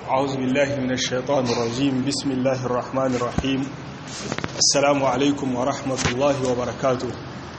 أعوذ بالله من الشيطان الرجيم بسم الله الرحمن الرحيم السلام عليكم ورحمة الله وبركاته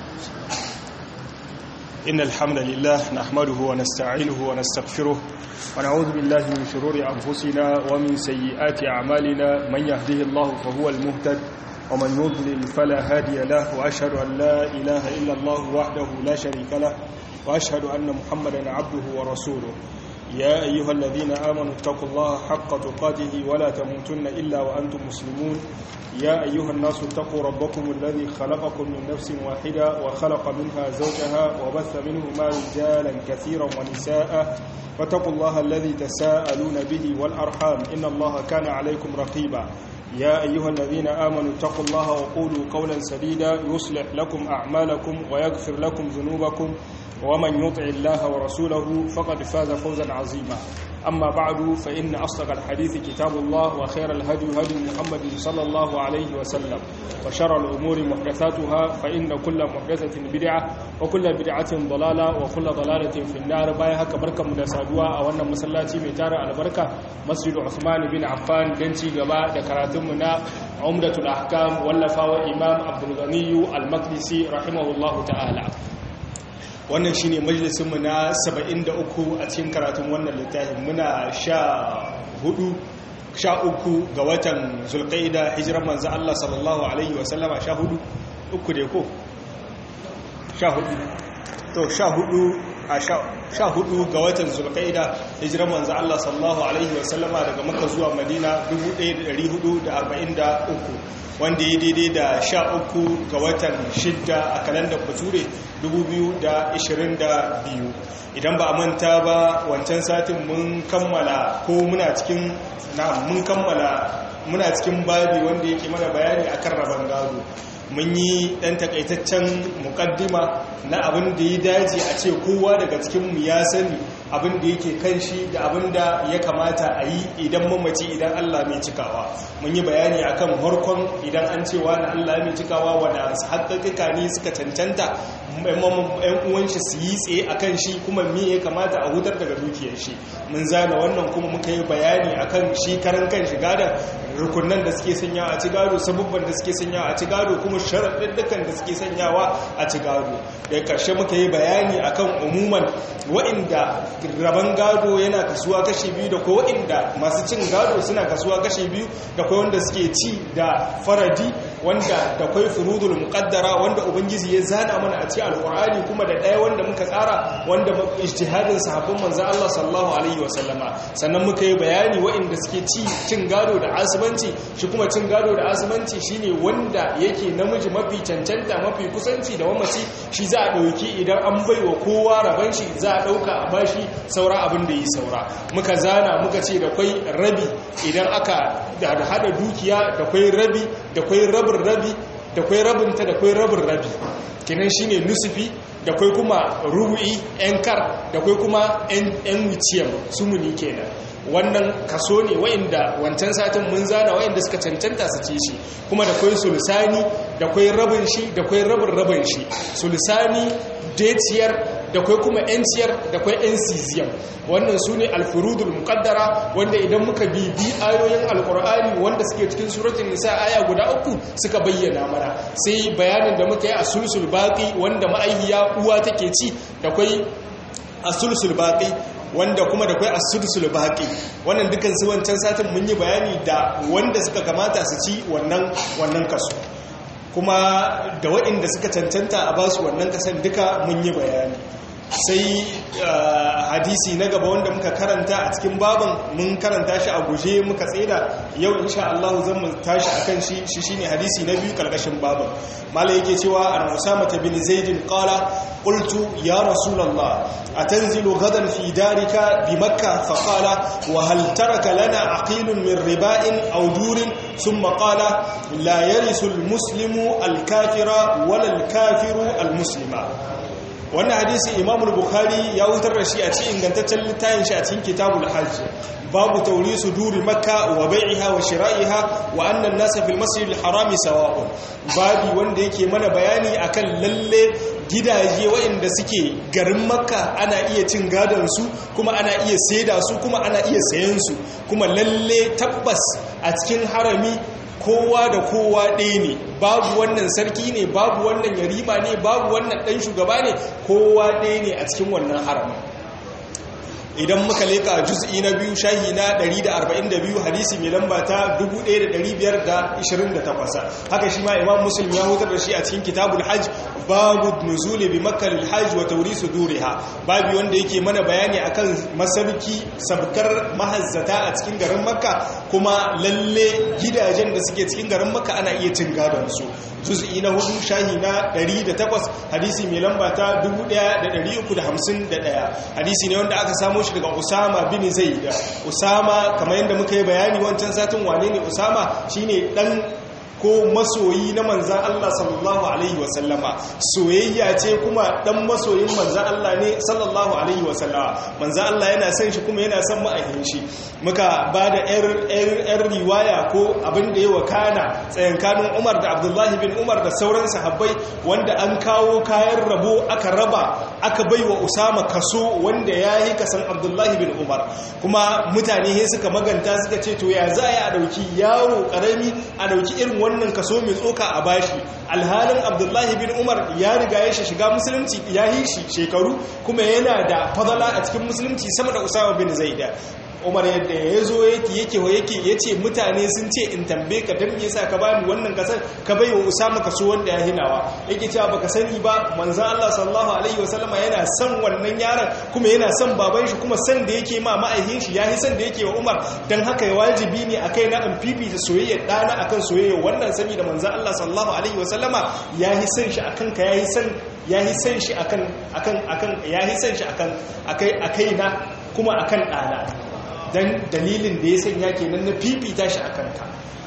إن الحمد لله نحمده ونستعينه ونستغفره ونعوذ بالله من شرور أنفسنا ومن سيئات أعمالنا من يهده الله فهو المهتد ومن يضلل فلا هادي له وأشهد أن لا إله إلا الله وحده لا شريك له وأشهد أن محمدا عبده ورسوله يا أيها الذين آمنوا اتقوا الله حق تقاته ولا تموتن إلا وأنتم مسلمون يا أيها الناس اتقوا ربكم الذي خلقكم من نفس واحدة وخلق منها زوجها وبث منهما رجالا كثيرا ونساء واتقوا الله الذي تساءلون به والأرحام إن الله كان عليكم رقيبا يا أيها الذين آمنوا اتقوا الله وقولوا قولا سديدا يصلح لكم أعمالكم ويغفر لكم ذنوبكم ومن يطع الله ورسوله فقد فاز فوزا عظيما أما بعد فإن أصدق الحديث كتاب الله وخير الهدي هدي محمد صلى الله عليه وسلم وشر الأمور محدثاتها فإن كل محدثة بدعة وكل بدعة ضلالة وكل ضلالة في النار بايها كبركة مدسادوا أولنا مسلاتي ميتار البركة مسجد عثمان بن عفان دنتي قباء دكراتمنا عمدة الأحكام ولفا وإمام عبد الغني المقدسي رحمه الله تعالى wannan shine majalisinmu na 73 a cikin karatun wannan littafin muna sha hudu sha uku ga watan zulqaida hijiran manzo Allah sallallahu alaihi wasallama sha hudu uku da ko sha hudu to sha hudu a sha hudu ga watan zulqaida hijiran manzo Allah sallallahu alaihi wasallama daga makka zuwa madina 1443 wanda ya daidai da sha uku ga watan shidda a kalandar bature 2022 idan ba a manta ba wancan satin mun kammala ko muna cikin na mun kammala muna cikin babi wanda yake mana bayani akan rabon gado mun yi ɗan takaitaccen mukaddima na abin da ya dace a ce kowa daga cikinmu ya sani abin da yake kan shi da abin da ya kamata a yi idan mamaci idan Allah mai cikawa mun yi bayani akan harkon idan an cewa na Allah mai cikawa wanda haƙaƙiƙa ne suka cancanta yan uwan shi su yi tsaye akan shi kuma me ya kamata a hutar daga dukiyar shi mun zana wannan kuma muka yi bayani akan shi karan kan shi gada rukunan da suke sanyawa a ci gado sabubban da suke sanyawa a ci gado kuma sharaɗin da suke sanyawa a ci gado daga ƙarshe muka yi bayani akan umuman wa'inda rabon gado yana kasuwa kashe biyu da ko wa'inda masu cin gado suna kasuwa kashe biyu da kai wanda suke ci da faradi wanda da kai furudul muqaddara wanda ubangiji ya zana mana a cikin alqur'ani kuma da ɗaya wanda muka tsara wanda ijtihadin sahabban manzo Allah sallallahu alaihi wasallama sannan muka yi bayani wa'inda suke ci cin gado da asibanci shi kuma cin gado da asibanci shine wanda yake namiji mafi cancanta mafi kusanci da mamaci shi za a ɗauki idan an baiwa kowa raban shi za a ɗauka a bashi saura abin da yi saura muka zana muka ce da kwai rabi idan aka hada dukiya da kwai rabi da kwai rabin rabi da kwai rabinta da kwai rabin rabi kinan shine nusufi da kwai kuma rubu'i yan kar da kwai kuma yan wuciyar sumuni kenan wannan kaso ne wa'inda wancan satin mun zana wa'inda suka cancanta su ce shi kuma da kwai sulusani da kwai rabin shi da kwai rabin rabin shi sulusani deciyar da kwai kuma yanciyar da kwai yanciziyar wannan su ne alfurudul muqaddara wanda idan muka bibi ayoyin alkur'ani wanda suke cikin suratun nisa aya guda uku suka bayyana mana sai bayanin da muka yi a sulsul baqi wanda ma'aihiya uwa take ci da kwai a sulsul baqi wanda kuma da kwai asudsul baqi wannan dukan su wancan satin mun yi bayani da wanda suka kamata su ci wannan wannan kaso kuma da waɗanda suka cancanta a basu wannan kasan duka mun yi bayani sai hadisi na gaba wanda muka karanta a cikin baban mun karanta shi a guje muka tsira yau insha Allah zan mu tashi akan shi shi shine hadisi na biyu karkashin baban malai yake cewa an usama bin zaid qala qultu ya rasulullah atanzilu gadan fi darika bi makkah fa qala wa hal taraka lana aqilun min riba'in aw durin thumma qala la yarisu al muslimu al kafira wala al kafiru al muslima wannan hadisi imamu bukhari ya wutar da shi a cikin ingantaccen littafin shi a cikin kitabul hajj babu taurisu duri makka wa bai'iha wa shira'iha wa annan nasa fil masjidil harami sawa'un babi wanda yake mana bayani akan lalle gidaje waɗanda suke garin makka ana iya cin gadon su kuma ana iya saida su kuma ana iya sayan su kuma lalle tabbas a cikin harami kowa da kowa ɗaya ne babu wannan sarki ne babu wannan yarima ne babu wannan ɗan shugaba ne kowa ɗaya ne a cikin wannan haramin idan muka leka juz'i na biyu shahi na 142 hadisi mai lamba ta 1528 haka shi ma imam muslim ya hutar da shi a cikin kitabul hajj babu nuzuli bi makkah lil hajj wa tawrisu duriha babu wanda yake mana bayani akan masarki sabkar mahazzata a cikin garin makka kuma lalle gidajen da suke cikin garin makka ana iya cin gadon su juz'i na hudu shahi na 108 hadisi mai lamba ta 1351 hadisi ne wanda aka samu shi daga Usama bin Zaid Usama kamar yadda muka yi bayani wancan satin wane ne Usama shine dan ko masoyi na manzan Allah sallallahu Alaihi wasallama soyayya ce kuma dan masoyin manzan Allah ne sallallahu Alaihi wasallama manzan Allah yana son shi kuma yana son ma'ahin shi muka ba da 'yar riwaya ko abin da ya wakana tsayankanin Umar da Abdullahi bin Umar da sauran sahabbai wanda an kawo kayan rabo aka raba aka bai wa Usama kaso wanda ya yi kasan Abdullahi bin Umar kuma mutane suka maganta suka ce to ya za a dauki yaro karami a dauki irin wannan kaso mai tsoka a bashi alhalin abdullahi bin umar ya riga ya shi shiga musulunci ya yi shi shekaru kuma yana da fadala a cikin musulunci sama da usama bin zaida umar yadda ya zo yake yake wa yake ya ce mutane sun ce in tambe ka don me yasa ka bani wannan kasar ka bai wa usama kaso wanda ya hinawa yake cewa baka sani ba manzon Allah sallallahu alaihi wasallama yana son wannan yaron kuma yana son baban shi kuma san da yake ma ma'aikin shi yayi san da yake wa Umar dan haka ya wajibi ne akai na an fifita soyayyar dana akan soyayyar wannan sani da manzon Allah sallallahu alaihi wasallama yayi san shi akan ka yayi san yayi san shi akan akan akan yayi san shi akan akai akai na kuma akan dana dan dalilin da ya sanya kenan na fifita shi akan ka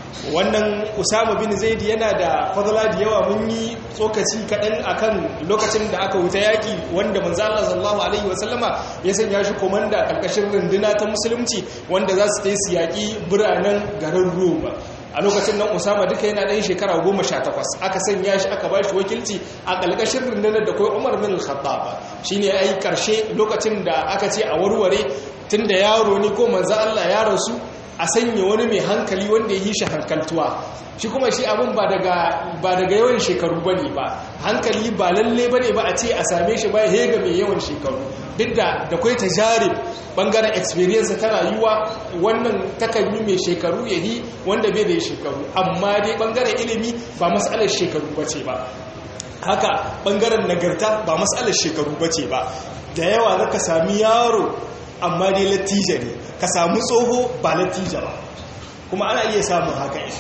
wannan usama bin zaidi yana da fadala da yawa mun yi tsokaci kaɗan akan lokacin da aka wuta yaƙi wanda manzo Allah sallallahu alaihi wasallama ya sanya shi komanda karkashin runduna ta musulunci wanda za su ta su yaƙi biranen garin Roma a lokacin nan Usama duka yana ɗan shekara goma sha takwas aka sanya shi aka ba shi wakilci a ƙalƙashin rundunar da kai Umar bin Khattab shine ai ƙarshe lokacin da aka ce a warware tunda yaro ne ko manzo Allah ya rasu a sanya wani mai hankali wanda ya yi shi hankaltuwa shi kuma shi abin ba daga yawan shekaru ba ne ba hankali ba lalle ba ne ba a ce a same shi ba ya ga mai yawan shekaru duk da da kwai ta jari bangaren experience ta rayuwa wannan takan yi mai shekaru ya yi wanda bai da shekaru amma dai bangaren ilimi ba matsalar shekaru ba ce ba haka bangaren nagarta ba matsalar shekaru ba ce ba da yawa zaka sami yaro amma dai latija ne ka samu tsoho ba latija ba kuma ana iya samun haka yi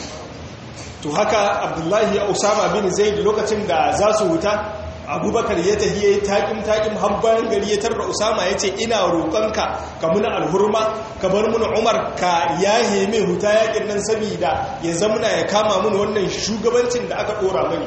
to haka abdullahi usama bin zaid lokacin da za su wuta abubakar ya tafi ya yi taƙim taƙim har bayan gari ya tarra usama ya ce ina roƙonka ka muna alhurma ka bar muna umar ka yahe mai huta yaƙin nan saboda ya zamuna ya kama mun wannan shugabancin da aka ɗora mani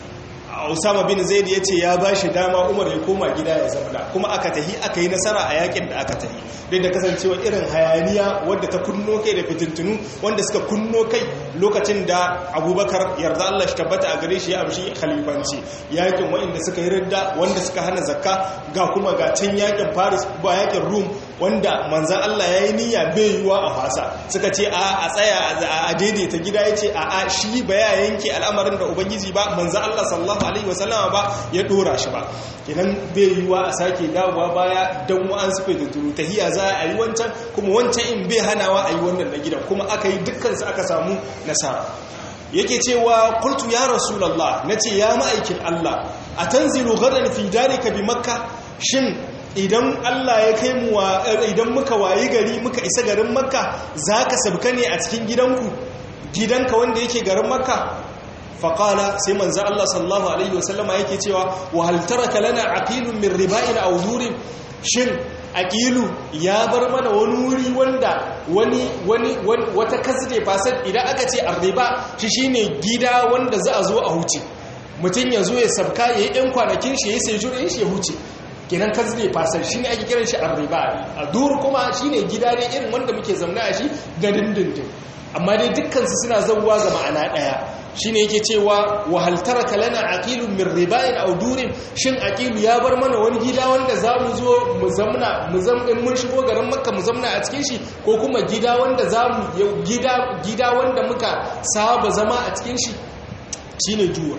Usama bin Zaid ya ce ya ba shi dama Umar ya koma gida ya zauna kuma aka tahi aka yi nasara a yakin da aka tahi duk da kasancewa irin hayaniya wadda ta kunno kai da fitintunu wanda suka kunno kai lokacin da Abubakar yarda Allah shi tabbata a gare shi ya amshi khalifanci yakin waɗanda suka yi ridda wanda suka hana zakka ga kuma ga can yakin Paris ba yakin Rum wanda manzan Allah ya yi niyya bai yiwa a fasa suka ce a tsaya a daidaita gida ya ce a a shi ba ya yanke al'amarin da ubangiji ba manzan Allah sallallahu alaihi wasallama ba ya dora shi ba idan bai yiwa a sake dawowa baya don wa'an su da turu tahiya za a yi wancan kuma wancan in bai hanawa a yi wannan na gidan kuma aka yi dukkansu aka samu nasara yake cewa kultu ya rasulallah na ce ya ma'aikin Allah a tanzilu gadan fi dalika bi makka shin idan Allah ya kai mu idan muka wayi gari muka isa garin makka za ka sabka ne a cikin gidanku gidanka wanda yake garin makka faƙala sai manzan Allah sallallahu Alaihi wasallama yake cewa wa haltaraka lana aqilun min riba'in aw durin shin aqilu ya bar mana wani wuri wanda wani wani wata kasde fasad idan aka ce arriba shi shine gida wanda za a zo a huce mutum ya zo ya sabka ya yi ɗan kwanakin shi ya yi sai jurin shi ya huce kenan kan zai fasar shi ne ake kiran shi arriba a dur kuma shi ne gida ne irin wanda muke zaune a shi ga dindindin amma dai dukkansu suna zauwa ga ma'ana ɗaya shi ne yake cewa wahaltara kalana aƙilun min ribayin audurin shin aƙilu ya bar mana wani gida wanda za mu zo mu zamna mu zamɗin mun shigo garin makka mu zamna a cikin shi ko kuma gida wanda za mu gida wanda muka saba zama a cikin shi shi ne juwa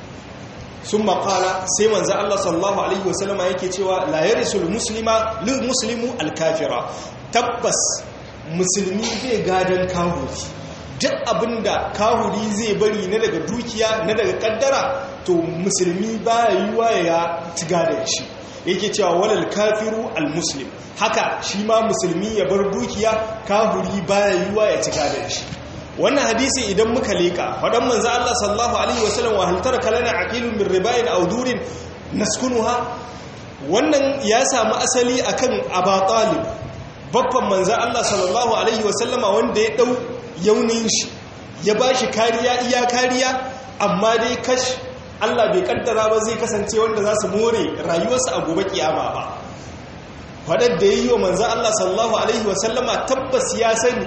sun makala sai manzan Allah sallallahu Alaihi wasallama yake cewa layarisul muslima lil muslimu alkafira tabbas musulmi zai gadon kahuri duk abinda kahuri zai bari na daga dukiya na daga kaddara to musulmi ba yiwa ya ci gadon shi yake cewa walal kafiru almuslim haka shi ma musulmi ya bar dukiya kahuri ba yiwa ya ci gadon shi wannan hadisi idan muka leka faɗan manzo Allah sallallahu alaihi wasallam wa hal taraka lana aqilun min ribain aw durin naskunuha wannan ya samu asali akan Aba Talib babban manzo Allah sallallahu alaihi wasallama wanda ya dau yaunin shi ya bashi kariya iya kariya amma dai kash Allah bai kaddara ba zai kasance wanda za su more rayuwarsa a gobe kiyama ba faɗar da yayi wa manzo Allah sallallahu alaihi wasallama tabbas ya sani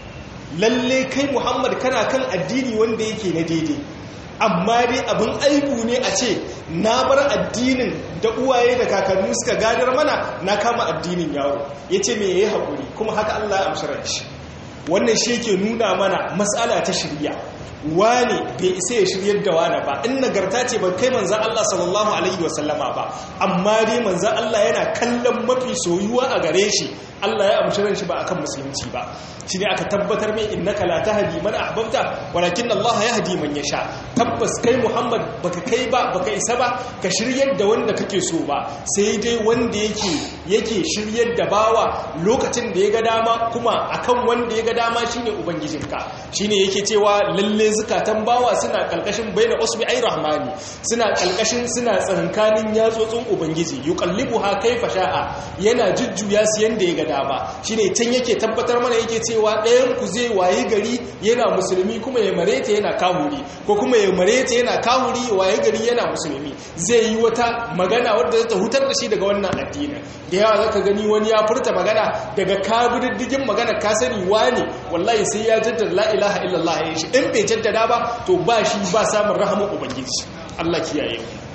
lalle kai muhammad kana kan addini wanda yake na daidai amma dai abin aibu ne a ce na bar addinin da uwaye da kakanni suka gadar mana na kama addinin yaro ya ce mai ya yi haƙuri kuma haka allah ya amshirar shi wannan shi ke nuna mana matsala ta shirya wane bai isa ya shiryar da wane ba in nagarta ce ban kai manzan Allah sallallahu alaihi wasallama ba amma dai manzan Allah yana kallon mafi soyuwa a gare shi Allah ya amshi ran shi ba akan musulunci ba shi ne aka tabbatar mai innaka la tahdi man ahbabta walakin Allah yahdi man yasha tabbas kai Muhammad baka kai ba baka isa ba ka shiryar da wanda kake so ba sai dai wanda yake yake shiryar da bawa lokacin da ya ga dama kuma akan wanda ya ga dama shine ubangijinka shine yake cewa lalle zukatan bawa suna kalkashin baina usbi ay rahmani suna kalkashin suna tsankanin yatsotsin ubangiji yuqallibuha kaifa sha'a yana jujjuya su yanda ya ga dama shine can yake tabbatar mana yake cewa ɗayan ku zai wayi gari yana musulmi kuma ya mareta yana kahuri ko kuma ya mareta yana kahuri wayi gari yana musulmi zai yi wata magana wadda ta hutar da shi daga wannan addini da yawa zaka gani wani ya furta magana daga kabididdigin magana ka sani wani wallahi sai ya jaddada la ilaha illallah ya shi in bai jaddada ba to ba shi ba samun rahaman ubangiji Allah kiyaye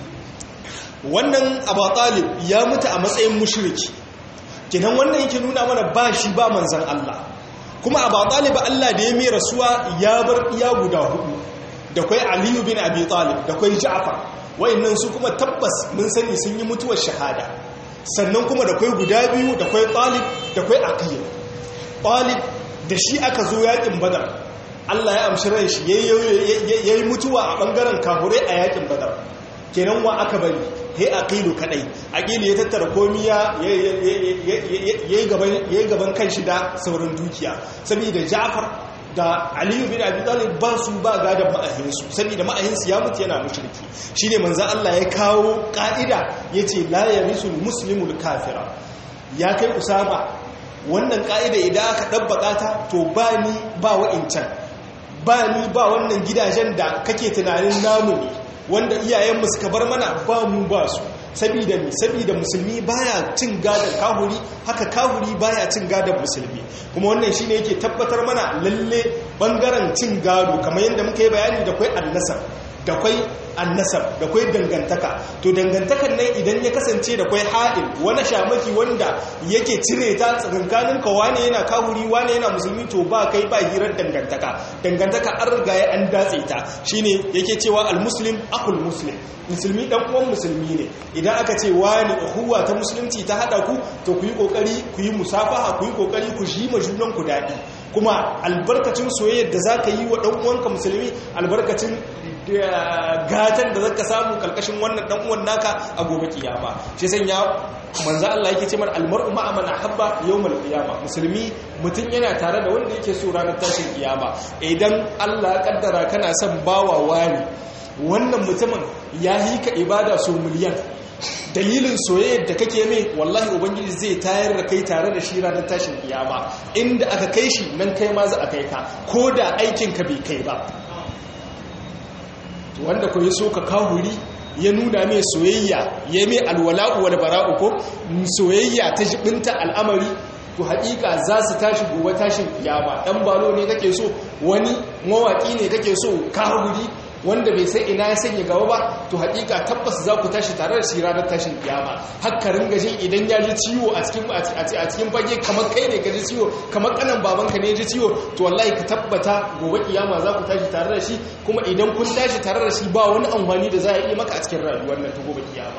wannan abu talib ya mutu a matsayin mushriki kinan wannan yake nuna mana ba shi ba manzan Allah kuma abu talib Allah da ya mai rasuwa ya bar iya guda hudu da kwai aliyu bin abi talib da kwai ja'far wayannan su kuma tabbas mun sani sun yi mutuwar shahada sannan kuma da kwai guda biyu da kwai talib da kwai aqil talib da shi aka zo yakin badar Allah ya amshi ran shi yayi mutuwa a bangaren kafurai a yakin badar kenan wa aka bari he aqilu kadai aqilu ya tattara komiya yayi gaban yayi gaban kanshi da sauran dukiya saboda Ja'far da Aliyu bin Abi Talib ba su ba gadan ma'ahinsu saboda ma'ahinsu ya mutu yana mushriki shine manzo Allah ya kawo ka'ida yace la yarisul muslimul kafira ya kai usama wannan ka'ida idan aka dabbaka ta to ba ni ba wa'incan ba ni ba wannan gidajen da kake tunanin namu ne wanda iyayenmu suka bar mana ba mu ba su sabida mi sabida musulmi baya cin gadon kahuri haka kahuri baya cin gadon musulmi kuma wannan shine yake tabbatar mana lalle bangaren cin gado kamar yadda muka yi bayani da kwai annasar da kwai annasab da kwai dangantaka to dangantakan nan idan ya kasance da kwai haɗin wani shamaki wanda yake cire ta tsakankanin ka wane yana kahuri wane yana musulmi to ba kai ba hirar dangantaka dangantaka an riga ya an datse ta shine yake cewa almuslim akul muslim musulmi dan uwan musulmi ne idan aka ce wani uhuwa ta musulunci ta hada ku to ku yi kokari ku yi musafaha ku yi kokari ku shi ma junan ku daɗi kuma albarkacin soyayyar da zaka yi wa dan uwanka musulmi albarkacin gatan da zaka samu kalkashin wannan dan uwan naka a gobe kiyama shi sanya manzo Allah yake ce mana almar'u ma'a man ahabba yawmal qiyama musulmi mutun yana tare da wanda yake so ranar tashin kiyama idan Allah ya kaddara kana son bawa wani wannan mutumin ya yi ka ibada so miliyan dalilin soyayyar da kake mai wallahi ubangiji zai tayar da kai tare da shi ranar tashin kiyama inda aka kai shi nan kai ma za a kai ka ko da aikinka bai kai ba wanda ko ya so ka kahuri ya nuna mai soyayya ya mai alwala'u wal bara'u ko soyayya ta jibinta al'amari to haƙiƙa za su tashi gobe tashin kiyama ɗan balo ne kake so wani mawaƙi ne kake so kahuri wanda bai sai ina ya sanya gaba ba to haƙiƙa tabbas za ku tashi tare da shi ranar tashin kiyama haka ringa jin idan ya ji ciwo a cikin a cikin fage kamar kai ne ka ji ciwo kamar kanan babanka ne ya ji ciwo to wallahi ka tabbata gobe kiyama za ku tashi tare da shi kuma idan kun tashi tare da shi ba wani amfani da za a yi maka a cikin rayuwar nan ta gobe kiyama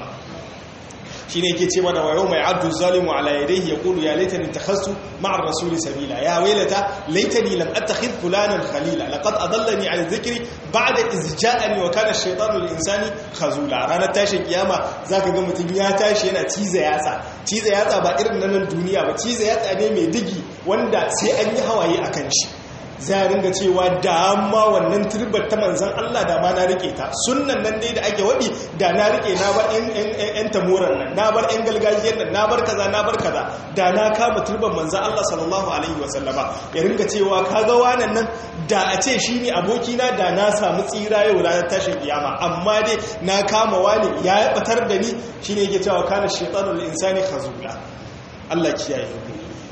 shine yake ce mana wayo mai abdu zalimu ala yadayhi yaqulu ya laitani takhastu ma'a ar-rasul sabila ya waylata laitani lam attakhidh fulanan khalila laqad adallani an dhikri ba'da iz ja'ani wa kana ash-shaytanu lil-insani khazula ranar tashin kiyama zaka ga mutum ya tashi yana ciza yatsa ciza yatsa ba irin nan duniya ba ciza yatsa ne mai digi wanda sai an yi hawaye akan shi za a ringa cewa da amma wannan turbar ta manzan Allah da ma na rike ta sunnan nan dai da ake waɗi da na rike na bar yan tamuran nan na bar yan galgajiyar nan na bar kaza na bar kaza da na kama turbar manzan Allah sallallahu alaihi wasallama ya ringa cewa ka ga wannan nan da a ce shi ne abokina da na samu tsira yau ranar tashin kiyama amma dai na kama wani ya batar da ni shine yake cewa kana shaytanul insani khazula Allah kiyaye mu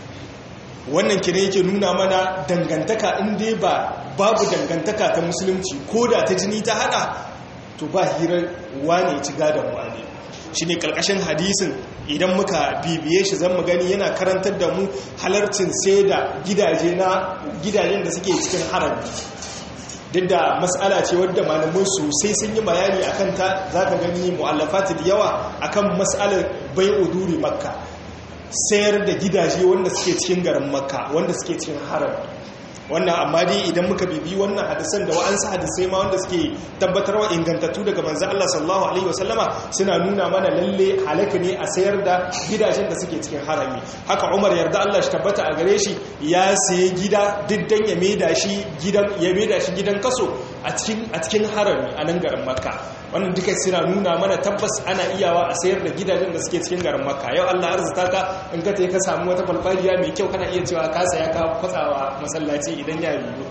wannan kire yake nuna mana dangantaka in dai ba babu dangantaka ta musulunci ko da ta jini ta hada to ba hirar wane ci gadon wane shi ne karkashin hadisin idan muka bibiye shi zan mu gani yana karantar da mu halarcin sai da gidaje na gidajen da suke cikin harabi duk da matsala ce wadda malamai sosai sun yi bayani akan ta za ka gani mu'allafati da yawa akan matsalar bai uduri makka sayar da gidaje wanda suke cikin garin makka wanda suke cikin haram wannan amma dai idan muka bibi wannan hadisan da wa'ansu hadisai ma wanda suke tabbatarwa ingantattu daga manzo Allah sallallahu alaihi wasallama suna nuna mana lalle halaka ne a sayar da gidajen da suke cikin harami haka Umar yarda Allah shi tabbata a gare shi ya sayi gida diddan ya maida shi gidan ya maida shi gidan kaso a cikin a cikin harami a nan garin Makka wannan duka suna nuna mana tabbas ana iyawa a sayar da gidajen da suke cikin garin Makka yau Allah arzuta ka in ka ka samu wata falfariya mai kyau kana iya cewa ka saya ka kwatsawa masallaci idan ya yiwu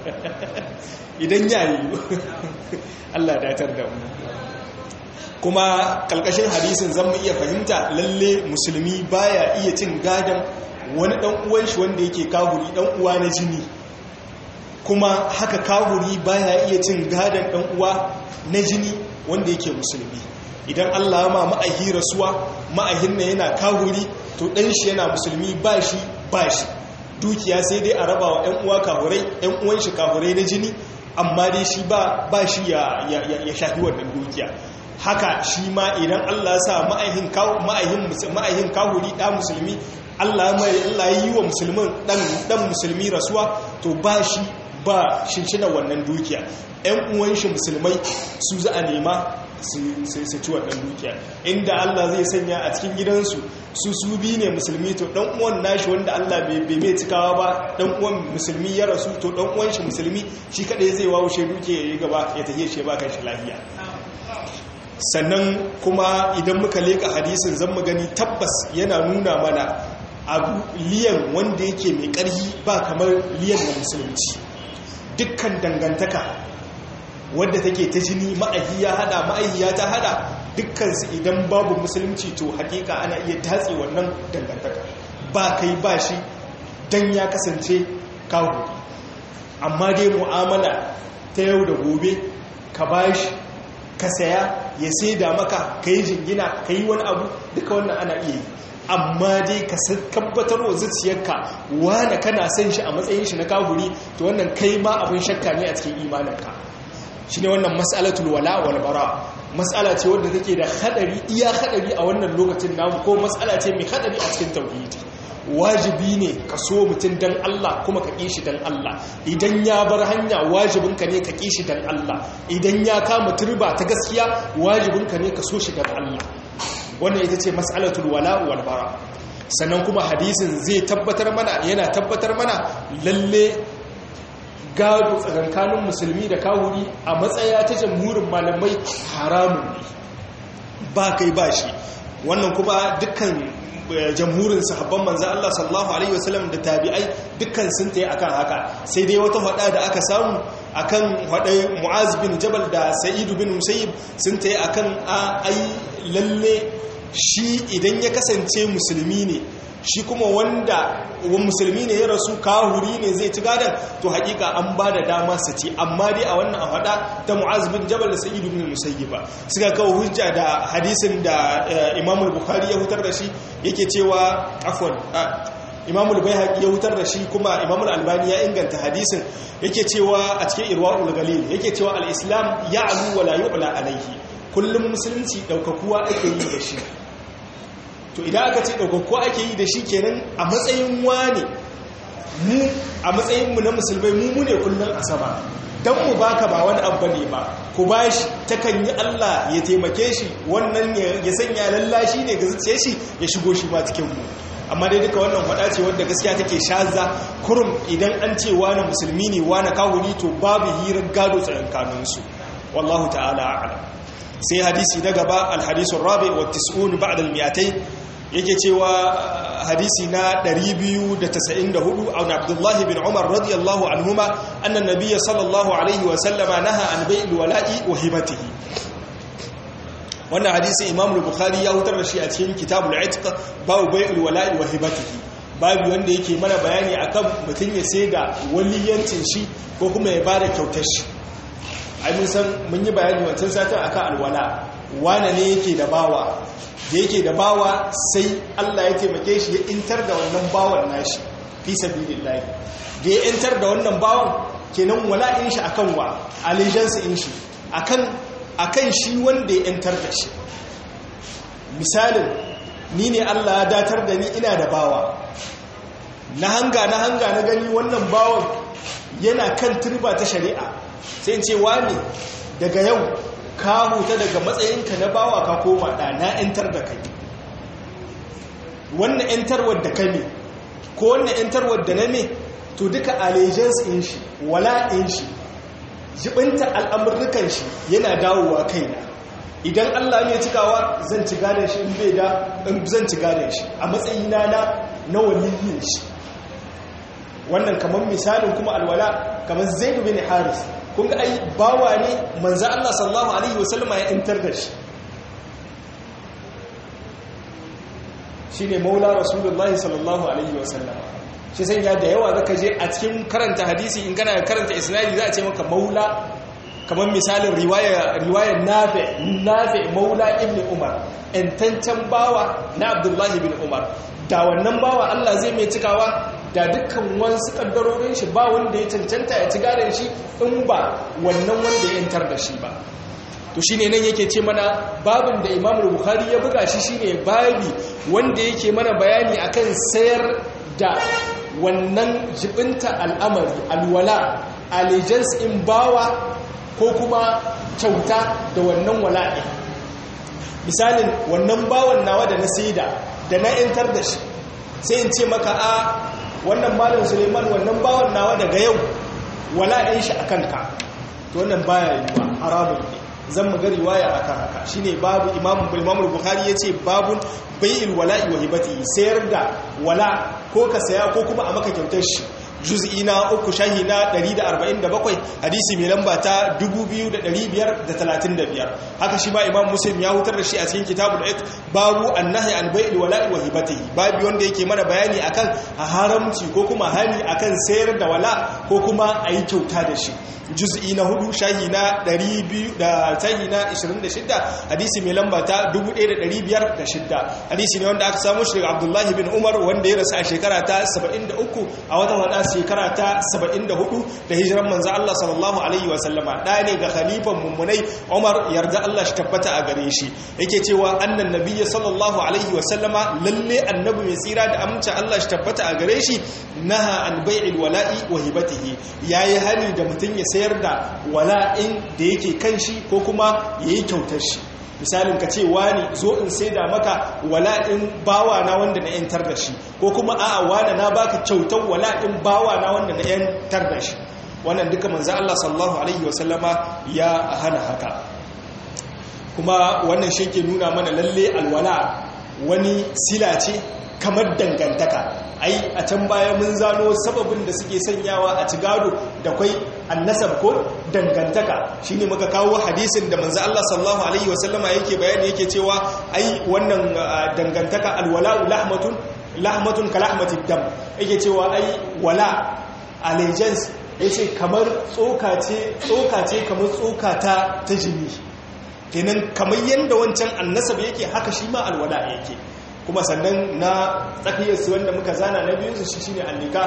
idan ya yiwu Allah datar da mu kuma kalkashin hadisin zan mu iya fahimta lalle musulmi baya iya cin gadon wani dan uwan shi wanda yake kahuri dan uwa na jini kuma haka kahuri baya iya cin gadon dan uwa na jini wanda yake musulmi idan Allah ma ma'ahi rasuwa ma'ahin na yana kahuri to dan shi yana musulmi ba shi ba shi dukiya sai dai a raba wa 'yan uwa kahurai 'yan uwan shi kahurai na jini amma dai shi ba ba shi ya ya shafi wannan dukiya haka shi ma idan Allah sa ma'ahin ma'ahin ma'ahin kahuri da musulmi Allah mai Allah yi wa musulmin dan dan musulmi rasuwa to ba shi ba shinshina wannan dukiya 'yan uwan shi musulmai su za a nema su ci wannan dukiya inda Allah zai sanya a cikin gidansu su su bi ne musulmi to dan uwan nashi wanda Allah bai mai cikawa ba dan uwan musulmi ya rasu to dan uwan shi musulmi shi kadai zai wawo shi duke ya gaba ya tafiye shi ba kan shi lafiya sannan kuma idan muka leka hadisin zan mu gani tabbas yana nuna mana abu liyan wanda yake mai karhi ba kamar liyan na musulunci dukkan dangantaka wadda take ta jini ma'ahi ya hada ma'ahiya ta hada dukkansu idan babu musulunci to hakika ana iya tatse wannan dangantaka ba kai ba shi dan ya kasance kawo amma dai mu'amala ta yau da gobe ka bashi ka saya ya saida maka ka yi jingina ka yi wani abu duka wannan ana iya yi amma dai ka tabbatar wa zuciyarka wane kana son shi a matsayin shi na kahuri to wannan kai ma abin shakka ne a cikin imaninka shi ne wannan matsalatul wala wal bara matsala ce wadda take da hadari iya hadari a wannan lokacin namu ko matsala ce mai hadari a cikin tauhidi wajibi ne ka so mutum dan Allah kuma ka ƙi shi dan Allah idan ya bar hanya wajibinka ne ka ƙi shi dan Allah idan ya kama turba ta gaskiya wajibinka ne ka so shi dan Allah wannan ita ce mas'alatul wala wal bara sannan kuma hadisin zai tabbatar mana yana tabbatar mana lalle gado tsakankanin musulmi da kawuri a matsaya ta jamhurin malamai haramun ne ba kai ba shi wannan kuma dukkan jamhurin sahabban manzan Allah sallallahu Alaihi wasallam da tabi'ai dukkan sun ta yi akan haka sai dai wata hada da aka samu akan hadai mu'az bin jabal da sa'id bin musayyib sun tayi akan a ai lalle shi idan ya kasance musulmi ne shi kuma wanda wa musulmi ne ya rasu kahuri ne zai ci gadon to hakika an ba da dama su ci amma dai a wannan hada ta mu'az bin jabal da sa'id bin musayyiba suka kawo hujja da hadisin da imam bukhari ya hutar da shi yake cewa afwan imam al-baihaqi ya hutar da shi kuma imam al-albani ya inganta hadisin yake cewa a cikin irwaul galil yake cewa al-islam ya'lu wa la yu'la alayhi kullum musulunci daukakuwa ake yi da shi to idan aka ce ɗaukakko ake yi da shi kenan a matsayin wane mu a matsayinmu na musulmai mu mune kullum a sama don mu baka ba wani abu ne ba ku ba shi takan yi Allah ya taimake shi wannan ya sanya lallashi ne ga zuciya shi ya shigo shi ma cikin mu amma dai duka wannan faɗa ce wadda gaskiya take shaza kurum idan an ce wani musulmi ne wani kawuri to babu hirar gado tsakankaninsu wallahu ta'ala a'lam sai hadisi na gaba alhadisun rabi wa tis'un ba'da al-mi'atayn yake cewa hadisi na 294 an Abdullah bin Umar radiyallahu anhuma anna nabiyya sallallahu alaihi wa sallama naha an bai'il wala'i wa hibatihi wannan hadisi Imam Bukhari ya hutar da shi a cikin Kitabul Itq babu bai'il wala'i wa hibatihi babu wanda yake mana bayani akan mutun ya saida waliyancin shi ko kuma ya bada kyautar shi ai mun san mun yi bayani wancan satin akan alwala wane ne yake da bawa da yake da bawa sai Allah ya taimake shi ya intar da wannan bawan nashi fi sabilillah da ya intar da wannan bawan kenan wala'in shi akan wa allegiance in shi akan akan shi wanda ya intar da shi misalin ni ne Allah ya datar da ni ina da bawa na hanga na hanga na gani wannan bawan yana kan turba ta shari'a sai ce wani daga yau ka huta daga matsayinka na bawa ka koma da na yantar da kai wannan yantarwar da ka ne ko wannan yantarwar da na me to duka allegiance in shi wala in shi jibinta al'amurrukan shi yana dawowa kaina idan Allah ne cikawa zan ci gadon shi in bai da in zan ci gadon shi a matsayina na na waliyin shi wannan kamar misalin kuma alwala kamar zaid bin haris kun ga ai bawa ne manzo Allah sallallahu alaihi wasallama ya intar da shi shine maula rasulullahi sallallahu alaihi wasallama shi sai ya da yawa zaka je a cikin karanta hadisi in kana karanta isnadi za a ce maka maula kamar misalin riwaya riwayar nafi nafi maula ibn umar intancan bawa na abdullahi bin umar da wannan bawa Allah zai mai cikawa da dukkan wasu kaddarorin shi ba wanda ya cancanta ya ci gadon shi in ba wannan wanda ya yantar da shi ba to shine nan yake ce mana babin da Imam Bukhari ya buga shi shine babi wanda yake mana bayani akan sayar da wannan jibinta al'amari alwala allegiance in bawa ko kuma kyauta da wannan wala'i misalin wannan bawan nawa da na saida da na yantar da shi sai in ce maka a wannan malam suleiman wannan bawan nawa daga yau wala'in shi a kanka to wannan baya yiwa haramun ne zan mu ga riwaya akan haka shine babu imamu imamu bukhari yace babun bai'il wala'i wa hibati sayar da wala ko ka saya ko kuma a maka kyautar shi juz'i na uku shahi na 147 hadisi mai lamba ta 2535 haka shi ba imam muslim ya hutar da shi a cikin kitabul ik babu annahi an bai'il wala'i wa hibatihi babu wanda yake mana bayani akan haramci ko kuma hani akan sayar da wala ko kuma ayi kyauta da shi juz'i na hudu shahi na 200 da shahi na 26 hadisi mai lamba ta 1506 hadisi ne wanda aka samu shi daga Abdullah bin Umar wanda ya rasu a shekara ta 73 a wata wada shekara ta 74 da hijiran manzo Allah sallallahu alaihi wa sallama da ne ga khalifan mummunai Umar yarda Allah shi tabbata a gare shi yake cewa annan nabiyyi sallallahu alaihi wa sallama lalle annabi mai tsira da amince Allah shi tabbata a gare shi naha an bai'il wala'i wa hibatihi yayi hani da mutun ya sayar da wala'in da yake kan shi ko kuma yayi kyautar shi misalin ka ce wani zo in saida maka wala'in bawa na wanda na yantar da shi ko kuma a'a wani na baka kyautar wala'in bawa na wanda na yantar da shi wannan duka manzo Allah sallallahu alaihi wasallama ya hana haka kuma wannan shi ke nuna mana lalle alwala wani sila ce kamar dangantaka ai a can baya mun zano sababin da suke sanyawa a ci gado da kwai annasab ko dangantaka shine muka kawo hadisin da manzo Allah sallallahu alaihi wasallama yake bayani yake cewa ai wannan dangantaka alwala'u lahmatun lahmatun kalahmatid dam yake cewa ai wala allegiance yace kamar tsoka ce tsoka ce kamar tsoka ta ta jini kenan kamar yanda wancan annasab yake haka shi ma alwala yake kuma sannan na tsakiyarsu wanda muka zana na biyunsu shi shine annika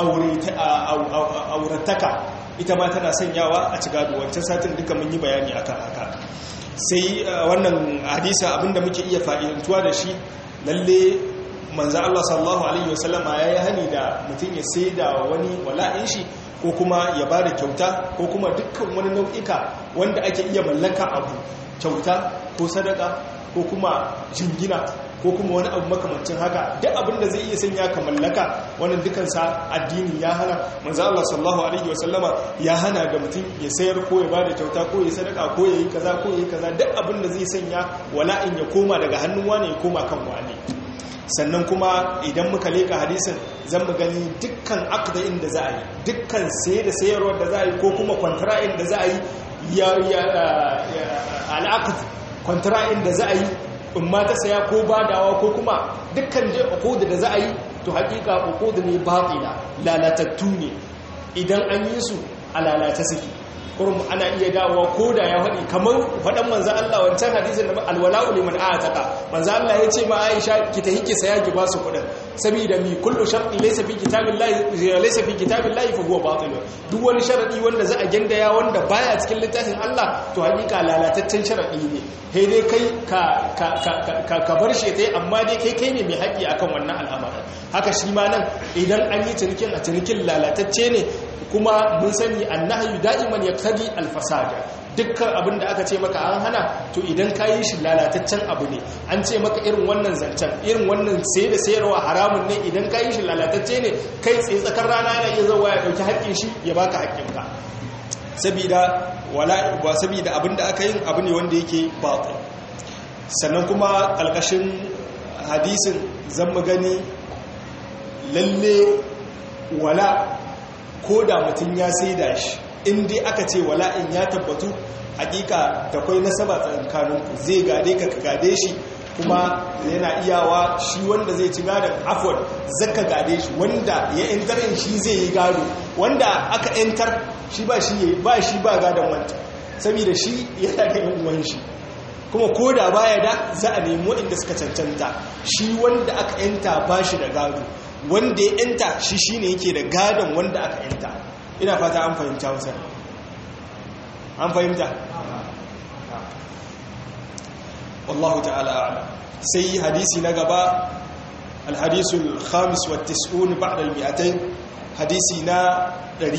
aurataka ita ma tana sanyawa a ci gado wancan satin duka mun yi bayani akan haka sai wannan hadisa abinda muke iya fa'idantuwa da shi lalle manzo Allah sallallahu alaihi wasallama yayi hani da mutum ya sai da wani wala'in shi ko kuma ya bada kyauta ko kuma dukkan wani nau'ika wanda ake iya mallaka abu kyauta ko sadaka ko kuma jingina ko kuma wani abu makamancin haka duk abin da zai iya sanya ka mallaka wannan dukansa addini ya hana manzo Allah sallallahu alaihi wasallama ya hana da mutum ya sayar ko ya bada kyauta ko ya sadaka ko ya yi kaza ko ya yi kaza duk abin da zai sanya wala'in ya koma daga hannun wani ya koma kan wani sannan kuma idan muka leka hadisin zan mu gani dukkan aqda'in da za a yi dukkan saye da sayarwar da za a yi ko kuma kwantara'in da za a yi ya al'aqd kwantara'in da za a yi in ma ta saya ko badawa ko kuma dukkan je uqudu da za a yi to hakika uqudu ne batila lalatattu ne idan an yi su a lalata suke kurum ana iya dawowa ko da ya faɗi kamar faɗan manzan Allah wancan hadisin da alwala'u liman a'ataka manzan Allah ya ce ma Aisha ki ta hike saya ki ba su kuɗin saboda mi kullu shartin laysa fi kitabillahi laysa fi kitabillahi fa huwa batil duk wani sharadi wanda za a gindaya wanda baya cikin littafin Allah to hakika lalataccen sharadi ne sai dai kai ka ka ka ka bar shi tai amma dai kai kai ne mai haƙi akan wannan al'amarin haka shi ma nan idan an yi cinikin a cinikin lalatacce ne kuma mun sani annahyu da'iman yaqtadi al-fasada dukkan abin da aka ce maka an hana to idan ka yi shi lalataccen abu ne an ce maka irin wannan zancen irin wannan sai da sayarwa haramun ne idan ka yi shi lalatacce ne kai tsaye tsakar rana yana iya zauwa ya dauki haƙƙin shi ya baka haƙƙinka sabida wala ba sabida abin da aka yi abu ne wanda yake batil sannan kuma ƙalƙashin hadisin zan mu gani lalle wala ko da mutum ya saida shi in dai aka ce wala'in ya tabbatu hakika da kwai nasaba tsakaninku zai gade ka ka gade shi kuma yana iyawa shi wanda zai ci gadon afon zaka gade shi wanda ya yantar shi zai yi gado wanda aka yantar shi ba shi ba shi ba gadon wanta saboda shi yana da yin uwan shi kuma ko da baya da za a nemi waɗanda suka cancanta shi wanda aka yanta ba shi da gado wanda ya yanta shi shine yake da gadon wanda aka yanta ina fata an fahimta wasa an fahimta wallahu ta'ala a'lam sai hadisi na gaba alhadisul khamis wa tis'un ba'da al-mi'atayn hadisi na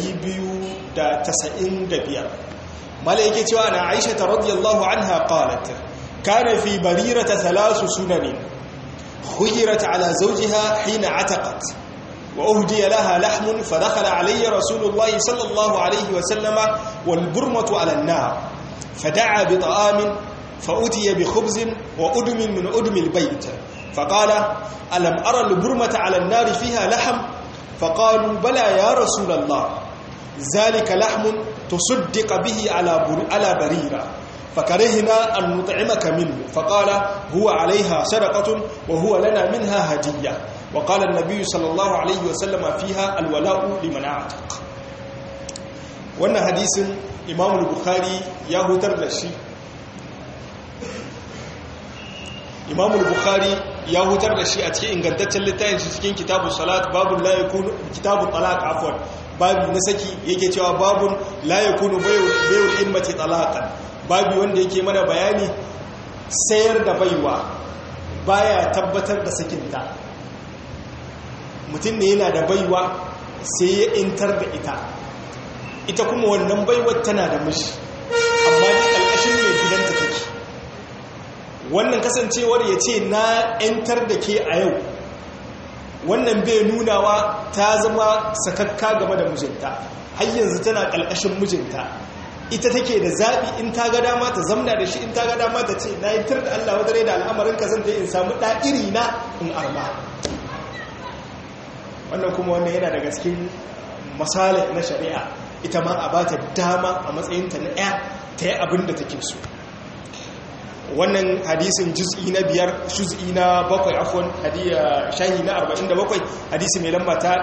295 mala yake cewa ana Aisha radhiyallahu anha qalat kana fi barirata thalath sunanin خيرت على زوجها حين عتقت وأهدي لها لحم فدخل علي رسول الله صلى الله عليه وسلم والبرمة على النار فدعا بطعام فأتي بخبز وأدم من أدم البيت فقال ألم أرى البرمة على النار فيها لحم فقالوا بلى يا رسول الله ذلك لحم تصدق به على على بريرة فكرهنا أن نطعمك منه فقال هو عليها صدقة وهو لنا منها هدية وقال النبي صلى الله عليه وسلم فيها الولاء لمن أعتق wannan hadisin imam bukhari ya hutar da shi imam bukhari ya hutar da shi a cikin ingantaccen littafin shi cikin kitabun salat babun la yakunu kitabun talaq afwan babu na saki yake cewa babun la yakunu bayul immati talaqan babu wanda yake mana bayani sayar da baiwa baya tabbatar da sakinta mutum ne yana da baiwa sai ya intar da ita ita kuma wannan baiwar tana da mishi amma ni ƙarƙashin mai gidanta take wannan kasancewar ya ce na intar da ke a yau wannan bai nunawa ta zama sakakka game da mijinta har yanzu tana ƙarƙashin mijinta ita take da zaɓi in ta ga dama ta zamna da shi in ta ga dama ta ce na yi tar da Allah wadare da al'amarin ka zan in samu ɗa'iri na in arma wannan kuma wannan yana daga cikin masalih na shari'a ita ma a ba ta dama a matsayinta na ɗaya ta yi abin da take so wannan hadisin juz'i na biyar juz'i na bakwai afon hadiya shahi na 47 hadisi mai lamba ta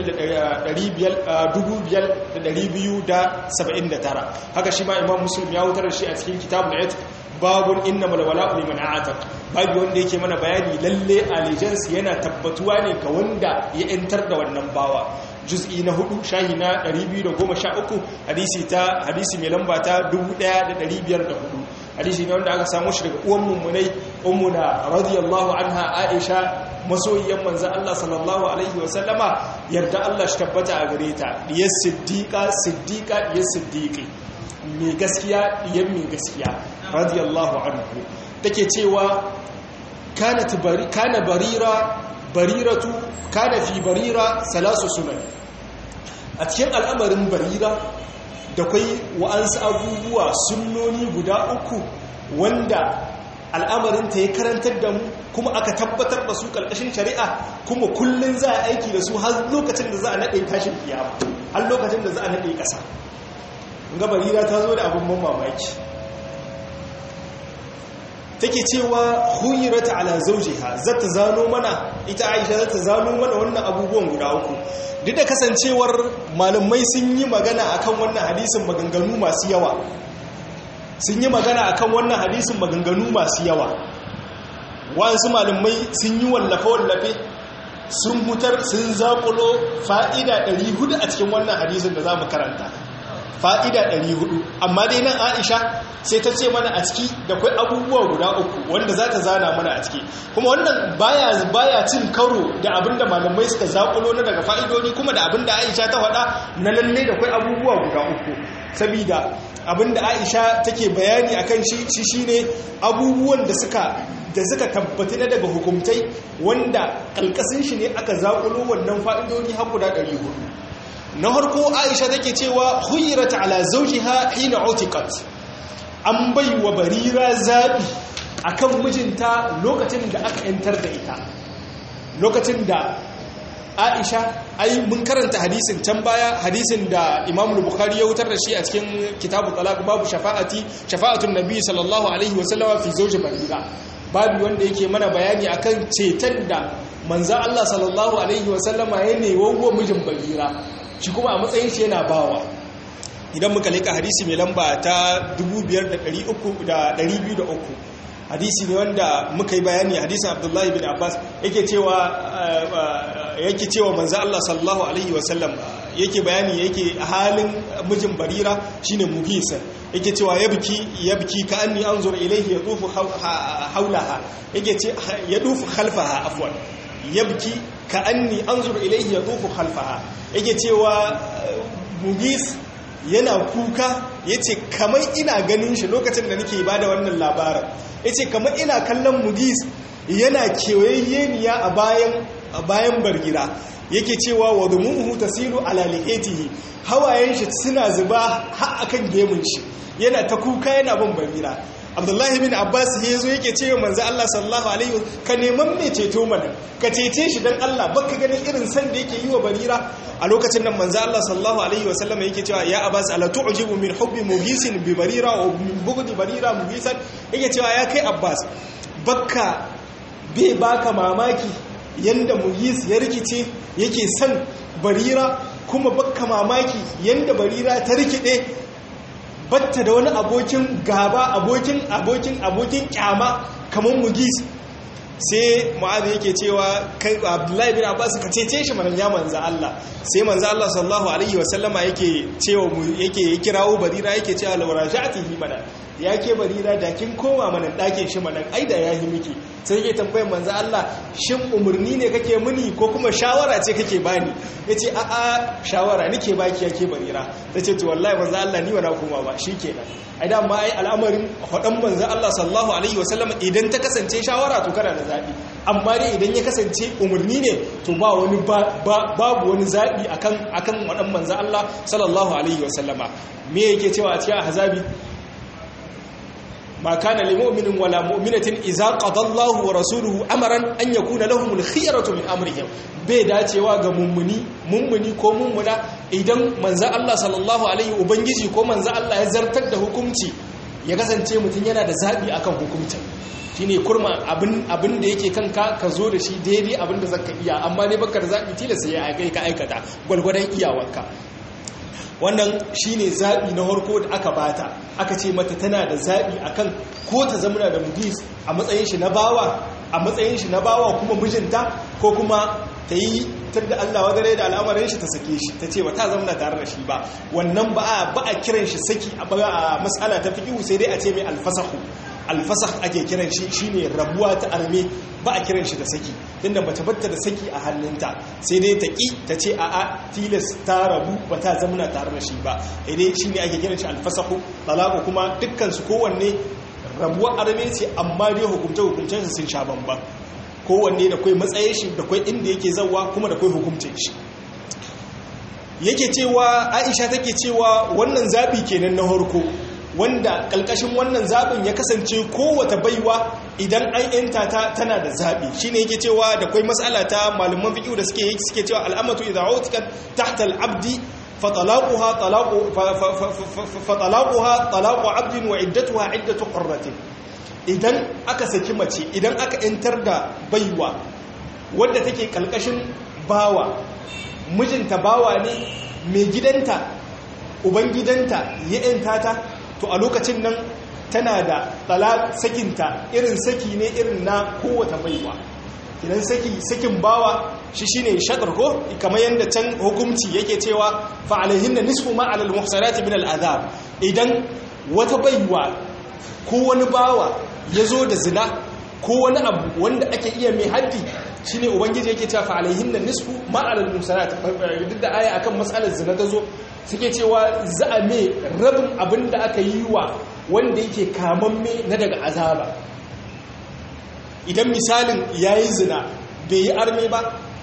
5,279 haka shi ma imam muslim ya wutar da shi a cikin kitabun ayat babun inna malwala liman a'atak babu wanda yake mana bayani lalle allegiance yana tabbatuwa ne ga wanda ya yantar da wannan bawa juz'i na hudu shahi na 213 hadisi ta hadisi mai lamba ta 1504 hadisi ne wanda aka samu shi daga uwan mummunai ummuna radiyallahu anha aisha masoyiyan manzan Allah sallallahu alaihi wa sallama yarda Allah shi tabbata a gare ta diyar siddiqa siddiqa diyar siddiqi mai gaskiya diyar mai gaskiya radiyallahu anhu take cewa kanat bari kana barira bariratu kana fi barira salasu sunan a cikin al'amarin barira da kwai wa'ansu abubuwa sunnoni guda uku wanda al'amarinta ya karantar da mu kuma aka tabbatar da su ƙarƙashin shari'a kuma kullum za a aiki da su har lokacin da za a naɗe tashin kiyama har lokacin da za a naɗe ƙasa gabarira ta zo da abin mamaki take cewa huyirata ala zaujiha zata zano mana ita aisha zata zano mana wannan abubuwan guda uku duk da kasancewar malamai sun yi magana akan wannan hadisin maganganu masu yawa sun yi magana akan wannan hadisin maganganu masu yawa wasu malamai sun yi wallafe-wallafe sun hutar sun zaƙulo fa'ida 400 a cikin wannan hadisin da za mu karanta fa'ida 400 amma dai nan aisha sai ta ce mana a ciki da kwai abubuwa guda uku wanda za ta zana mana a ciki kuma wannan baya baya cin karo da abinda malamai suka zakulo na daga fa'idodi kuma da abinda aisha ta faɗa na lalle da kwai abubuwa guda uku sabida abinda aisha take bayani akan shi shi shine abubuwan da suka da suka tabbata na daga hukumtai wanda kalkasin shi ne aka zakulo wannan fa'idodi har guda 400 na harko aisha take cewa huyirat ala zawjiha hina utiqat an bai wa barira zabi akan mijinta lokacin da aka yantar da ita lokacin da aisha ai mun karanta hadisin can baya hadisin da imam bukhari ya wutar da shi a cikin kitabu talaq babu shafa'ati shafa'atun nabi sallallahu alaihi wasallama fi zawji barira babu wanda yake mana bayani akan ceton da manzo Allah sallallahu alaihi wasallama ya ne wa mijin barira shi kuma a matsayin shi yana bawa idan muka leka hadisi mai lamba ta 5203 hadisi ne wanda muka yi bayani hadisin abdullahi bin abbas yake cewa yake cewa manzo Allah sallallahu alaihi wasallam yake bayani yake halin mijin barira shine mugisa yake cewa yabki yabki ka anni anzur ilayhi yadufu hawlaha yake ce yadufu khalfaha afwan yabki ka anni anzur ilayhi yadufu khalfaha yake cewa mugis yana kuka yace kamar ina ganin shi lokacin da nake bada wannan labarin yace kamar ina kallon mugis yana kewayyeniya a bayan a bayan bargira yake cewa wa dumuhu tasilu ala liqatihi hawayen shi suna zuba har akan gemun shi yana ta kuka yana bin bargira abdullahi bin abbas ya zo yake cewa manzo Allah sallallahu alaihi wasallam ka neman mai ceto mana ka cece shi dan Allah baka ganin irin san da yake yi wa barira a lokacin nan manzo Allah sallallahu alaihi wasallam yake cewa ya abbas ala tu'jibu min hubbi mugisin bi barira wa min bughdi barira mugisan yake cewa ya kai abbas bakka bai baka mamaki yanda mugis ya rikice yake san barira kuma bakka mamaki yanda barira ta rikide batta da wani abokin gaba abokin abokin abokin kyama kamar mugis sai mu'adhi yake cewa kai abdullahi bin abbas ka cece shi manan ya manza Allah sai manza Allah sallallahu alaihi wasallama yake cewa yake kirawo barira yake cewa law raja'tihi mana yake barira da kin koma mana dakin shi manan ai da yahi miki sai yake tambayar manza Allah shin umurni ne kake muni ko kuma shawara ce kake bani yace a a shawara nake baki yake barira tace to wallahi manza Allah ni wala koma ba shikenan ai da ma ai al'amarin hadan manza Allah sallallahu alaihi wasallama idan ta kasance shawara to kana da zaɓi amma dai idan ya kasance umarni ne to ba wani babu wani zaɓi akan akan waɗan manza Allah sallallahu alaihi wasallama me yake cewa a cikin ahzabi ma kana lil mu'minin wala mu'minatin idza qada Allahu wa rasuluhu amran an yakuna lahumul khiyaratu min amrihim bai dacewa ga mummuni mummuni ko mummuna idan manzo Allah sallallahu alaihi ubangiji ko manzo Allah ya zartar da hukunci ya kasance mutum yana da zabi akan hukuncin shine kurma abin abin da yake kanka ka zo da shi daidai abin da zaka iya amma ne baka da zabi tilasta ya kai ka aikata gwalgwadon iyawarka wannan shine zabi na harko da aka bata aka ce mata tana da zabi akan ko ta zamana da mudis a matsayin shi na bawa a matsayin shi na bawa kuma mijinta ko kuma ta yi tunda Allah wadare da al'amarin shi ta sake shi ta ce ba ta zamana tare da shi ba wannan ba a ba a kiran shi saki a mas'ala ta fiqhu sai dai a ce mai alfasahu alfasah ake kiran shi shine rabuwa ta arme ba a kiran shi da saki tunda mace batta da saki a hannunta sai dai ta ki ta ce a a tilas ta rabu ba ta zamana tare da shi ba idai shine ake kiran shi alfasahu talaqu kuma dukkan su kowanne rabuwar arme ce amma dai hukunce hukuncen su sun sha bamban kowanne da kai matsayin shi da kai inda yake zawa kuma da kai hukuncin shi yake cewa Aisha take cewa wannan zabi kenan na harko wanda kalkashin wannan zaɓin ya kasance kowata baiwa idan an yanta ta tana da zaɓi shine yake cewa da kwai matsala ta malaman fiqh da suke suke cewa al'amatu idza utikat tahta al'abdi fatalaquha talaqu fatalaquha talaqu 'abdin wa iddatuha iddatu qurratin idan aka saki mace idan aka yantar da baiwa wadda take kalkashin bawa mijinta bawa ne mai gidanta ubangidanta ya yanta ta to a lokacin nan tana da tsala sakinta irin saki ne irin na kowata baiwa idan saki sakin bawa shi shine shadar ko kamar yadda can hukunci yake cewa fa alaihinna nisfu ma alal muhsanati min al azab idan wata baiwa ko wani bawa yazo da zina ko wani abu wanda ake iya mai haddi shine ubangiji yake cewa fa alaihinna nisfu ma alal muhsanati duk da aya akan matsalar zina ta zo suke cewa za a mai rabin abin da aka yi wa wanda yake kamamme na daga azaba idan misalin ya yi zina bai yi arme ba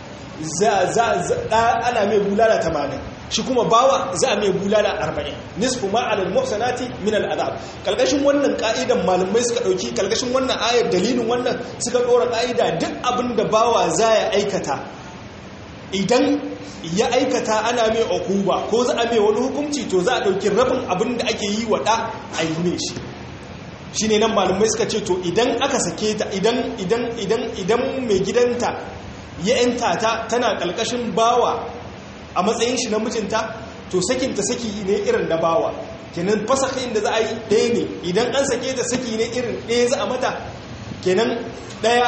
ana mai bulala tamanin shi kuma bawa za a mai bulala arba'in nisfu ma'alar muhsanati min al'adab kalkashin wannan ka'idan malamai suka dauki kalkashin wannan ayar dalilin wannan suka dora ka'ida duk abin da bawa za ya aikata idan ya aikata ana mai okuba ko za a mai wani hukunci to za a ɗauki rabin abin da ake yi wa ɗa a yi mai shi shi ne nan malamai suka ce to idan aka sake ta idan idan idan idan mai gidanta ya yanta ta tana ƙalƙashin bawa a matsayin shi na mijinta to sakinta saki ne irin da bawa kenan fasahin da za a yi ɗaya ne idan an sake ta saki ne irin ɗaya za a mata kenan ɗaya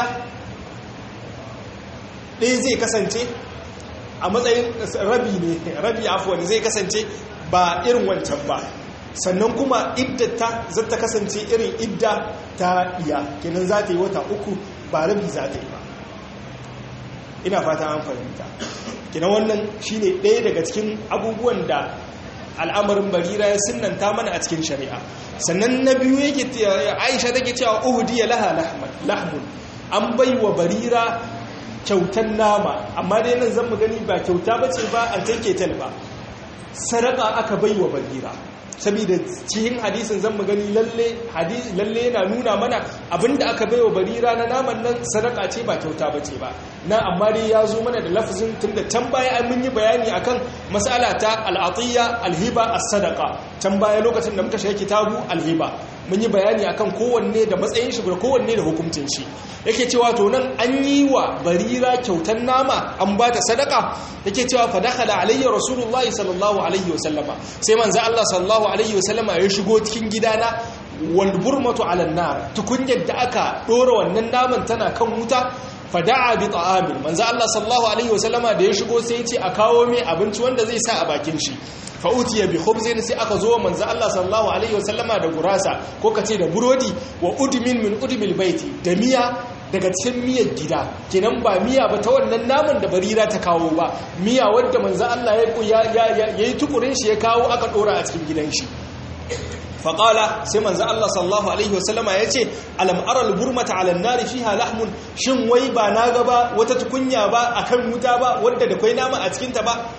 ɗaya zai kasance a matsayin rabi ne rabi afuwan zai kasance ba irin wancan ba sannan kuma iddata za ta kasance irin idda ta iya kenan za ta yi wata uku ba rabi za ta yi ba ina fata an fahimta kenan wannan shine ɗaya daga cikin abubuwan da al'amarin barira ya sunanta mana a cikin shari'a sannan na biyu yake aisha take cewa uhudiya laha lahmun an bai wa barira kyautan nama amma dai nan zan mu gani ba kyauta ba ce ba an take tal ba sadaka aka bai wa barira saboda cikin hadisin zan mu gani lalle hadisi lalle yana nuna mana abinda aka bai wa barira na naman nan sadaka ce ba kyauta ba ce ba na amma dai ya zo mana da lafazin tunda can baya an mun yi bayani akan mas'ala ta al'atiyya alhiba as-sadaqa can baya lokacin da muka shiga kitabu alhiba mun yi bayani akan kowanne da matsayin shi da kowanne da hukuncin shi yake cewa to nan an yi wa barira kyautan nama an ba ta sadaka yake cewa fa dakhala alayya rasulullahi sallallahu alaihi wasallama sai manzo Allah sallallahu alaihi wasallama ya shigo cikin gidana wal burmatu ala nar tukunyar da aka dora wannan naman tana kan wuta fada'a bi ta'amin manzo Allah sallallahu alaihi wasallama da ya shigo sai ya ce a kawo mai abinci wanda zai sa a bakin shi fa utiya bi khubzin sai aka zo manzo Allah sallallahu alaihi wasallama da gurasa ko kace da burodi wa udmin min udmil baiti da miya daga cikin miyar gida kenan ba miya ba ta wannan naman da barira ta kawo ba miya wadda manzo Allah ya yayi tukurin shi ya kawo aka dora a cikin gidan shi faƙala sai manzo Allah sallallahu alaihi wasallama ya ce alam aral burmata ala nari fiha lahmun shin wai ba na ga ba wata tukunya ba akan wuta ba wadda da kwai nama a cikinta ba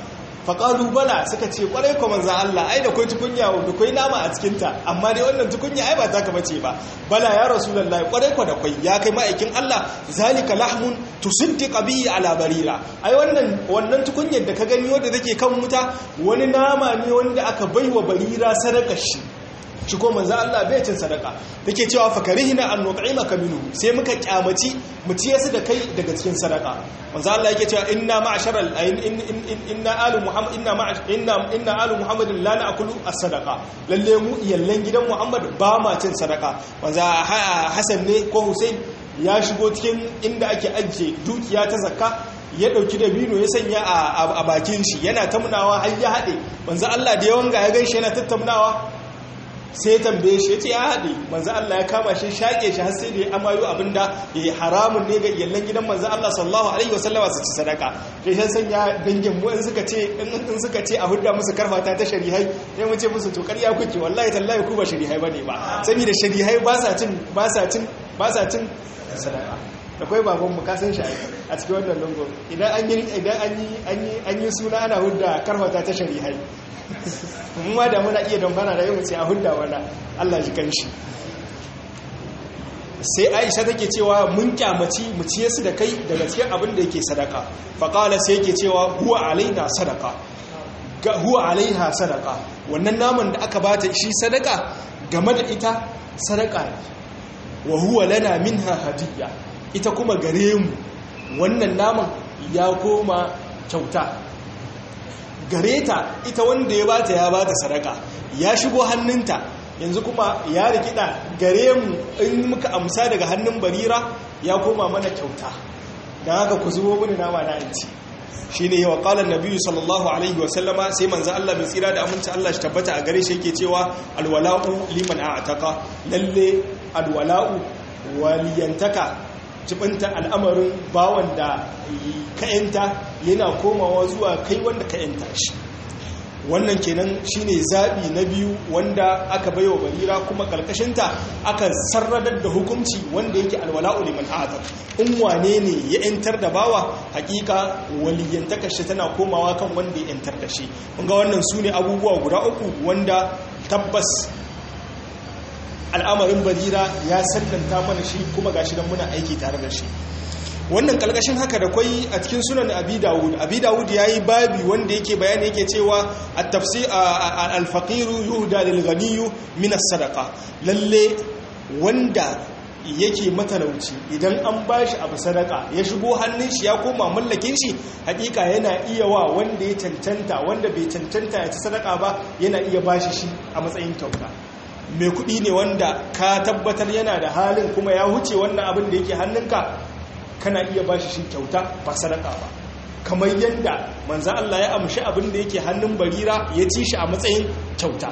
faƙalu bala suka ce ƙwarai ko manzan Allah ai da kwai tukunya da kwai nama a cikinta amma dai wannan tukunya ai ba ta ka bace ba bala ya rasulullahi ƙwarai ko da kwai ya kai ma'aikin Allah zalika lahmun tusaddiqa bihi ala barira ai wannan wannan tukunyar da ka gani wanda take kan wuta wani nama ne wanda aka baiwa barira sadakar shi shi ko manzo Allah bai cin sadaka take cewa fakarihina an nut'imaka minhu sai muka kyamaci mu ciye su da kai daga cikin sadaka manzo Allah yake cewa inna ma'sharal inna alu muhammad inna inna inna alu muhammad la na'kulu as-sadaqa lalle mu iyallan gidan muhammad ba ma cin sadaka manzo Hassan ne ko Hussein ya shigo cikin inda ake ajiye dukiya ta zakka ya dauki dabino ya sanya a bakin shi yana tamnawa har ya hade manzo Allah da yawan ga ya ganshi yana tattaunawa sai ya tambaye shi ya ce ya haɗe manzan Allah ya kama shi shaƙe shi har sai da ya amayo abinda ya yi haramun ne ga iyalan gidan manzan Allah sallallahu alaihi wasallama su ci sadaka da shi sanya dangin mu in suka ce in suka ce a hudda musu karfata ta sharihai sai mu ce musu to ƙarya kuke wallahi tallahi ku ba sharihai bane ba saboda sharihai ba sa cin ba sa cin ba sa cin sadaka akwai baban mu kasan shi a cikin wannan lungu idan an yi idan an yi an yi suna ana hudda karfata ta sharihai ma da muna iya dambana da yau sai a hudda wanda Allah ji kanshi sai Aisha take cewa mun kyamaci mu ciye su da kai daga cikin abin da yake sadaka faqala sai yake cewa huwa alaina sadaka ga huwa alaiha sadaka wannan naman da aka bata shi sadaka game da ita sadaka ne wa huwa lana minha hadiyya ita kuma gare mu wannan naman ya koma kyauta gare ta ita wanda ya bata ya bata sadaka ya shigo hannunta yanzu kuma ya rikida gare mu in muka amsa daga hannun barira ya koma mana kyauta don haka ku zubo mini nama na inci shi ne yawa ƙalar nabiyu sallallahu alaihi wasallama sai manzan Allah mai tsira da aminci Allah shi tabbata a gare shi yake cewa alwala'u liman a ataka lalle alwala'u waliyantaka jibinta al'amarin bawan da ka'yanta yana komawa zuwa kai wanda ka'yanta shi wannan kenan shine zaɓi na biyu wanda aka baiwa barira kuma ƙarƙashinta aka sarradar da hukunci wanda yake alwala'u liman atar in wane ne ya yantar da bawa hakika waliyantakar shi tana komawa kan wanda ya yantar da shi ga wannan su ne abubuwa guda uku wanda tabbas al'amarin barira ya sallanta mana shi kuma gashi don muna aiki tare da shi wannan kalkashin haka da kwai a cikin sunan abi dawud abi dawud ya yi babi wanda yake bayani yake cewa a tafsi alfaqiru yuhda lil ghaniyu min as-sadaqa lalle wanda yake matalauci idan an bashi abu sadaka ya shigo hannun shi ya koma mallakin shi hakika yana iya wa wanda ya cancanta wanda bai cancanta ya ci sadaka ba yana iya bashi shi a matsayin kyauta mai kuɗi ne wanda ka tabbatar yana da halin kuma ya huce wannan abin da yake hannunka kana iya ba shi kyauta ba sadaka ba kamar yadda manzan Allah ya amshi abin da yake hannun barira ya ci shi a matsayin kyauta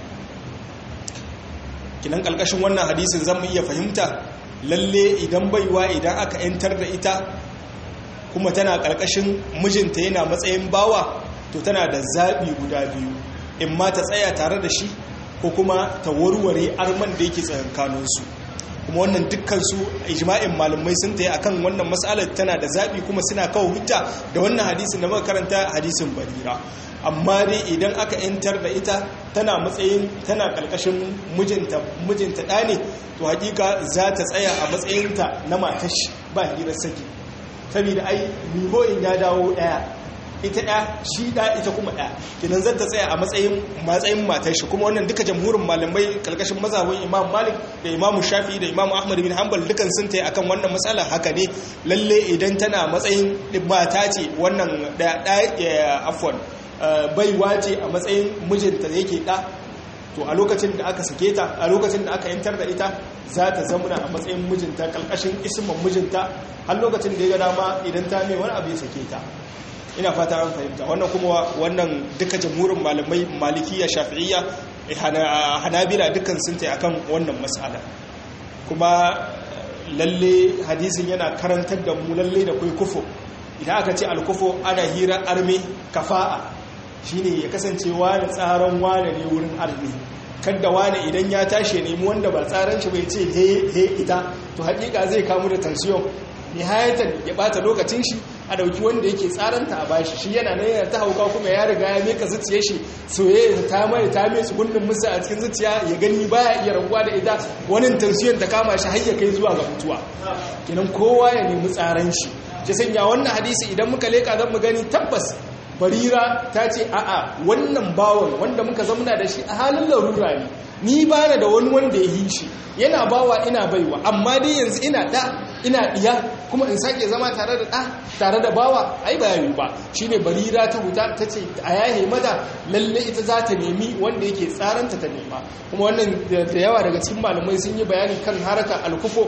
kinan ƙalƙashin wannan hadisin zan iya fahimta lalle idan baiwa idan aka 'yantar da ita kuma tana ƙarƙashin mijinta yana matsayin bawa to tana da zaɓi guda biyu in ma ta tsaya tare da shi ko kuma ta warware arman da yake tsakankaninsu kuma wannan dukkansu ijma'in malamai sun ta yi akan wannan matsalar tana da zaɓi kuma suna kawo hujja da wannan hadisin da muka karanta hadisin barira amma dai idan aka yantar da ita tana matsayin tana ƙarƙashin mijinta mijinta ɗa ne to hakika za ta tsaya a matsayinta na matashi ba hirar saki saboda ai miho'in ya dawo ɗaya ita ɗaya shi ɗaya ita kuma ɗaya kinan zan ta tsaya a matsayin matsayin matar shi kuma wannan duka jamhurin malamai karkashin mazhabin imam malik da imam shafi da imam ahmad bin hanbal dukan sun ta akan wannan matsala haka ne lalle idan tana matsayin mata ce wannan ɗaya afwan baiwa ce a matsayin mijinta yake ɗa to a lokacin da aka sake ta a lokacin da aka yantar da ita za ta zamuna a matsayin mijinta kalkashin isman mijinta har lokacin da ya ga dama idan ta mai wani abu ya sake ta ina fata an fahimta wannan kuma wannan duka jamhurin malamai malikiya shafi'iyya hanabila dukkan sun tai akan wannan mas'ala kuma lalle hadisin yana karantar da mu lalle da kai kufo idan aka ce alkufo ana hira arme kafa'a shine ya kasance wani tsaron wani ne wurin arme kadda wani idan ya tashi nemi wanda ba tsaran shi bai ce he he ita to hakika zai kamu da tansiyon nihayatan ya bata lokacin shi a dauki wanda yake tsaranta a bashi shi yana nan yana ta hauka kuma ya riga ya meka zuciyar shi soyayya ta mai ta mai gundun musa a cikin zuciya ya gani baya iya rabuwa da ita wani tansiyon ta kama shi har ya kai zuwa ga mutuwa kenan kowa ya nemi tsaran shi ya sanya wannan hadisi idan muka leka zan mu gani tabbas barira ta ce a'a wannan bawon wanda muka zamna da shi a halin larura ne ni ba da wani wanda ya yi shi yana bawa ina baiwa amma dai yanzu ina da ina diya kuma in sake zama tare da da tare da bawa ai ba yayi ba shine barira ta huta ta ce a yahe mata lalle ita za ta nemi wanda yake tsaranta ta nema kuma wannan da yawa daga cikin malamai sun yi bayani kan haraka alkufo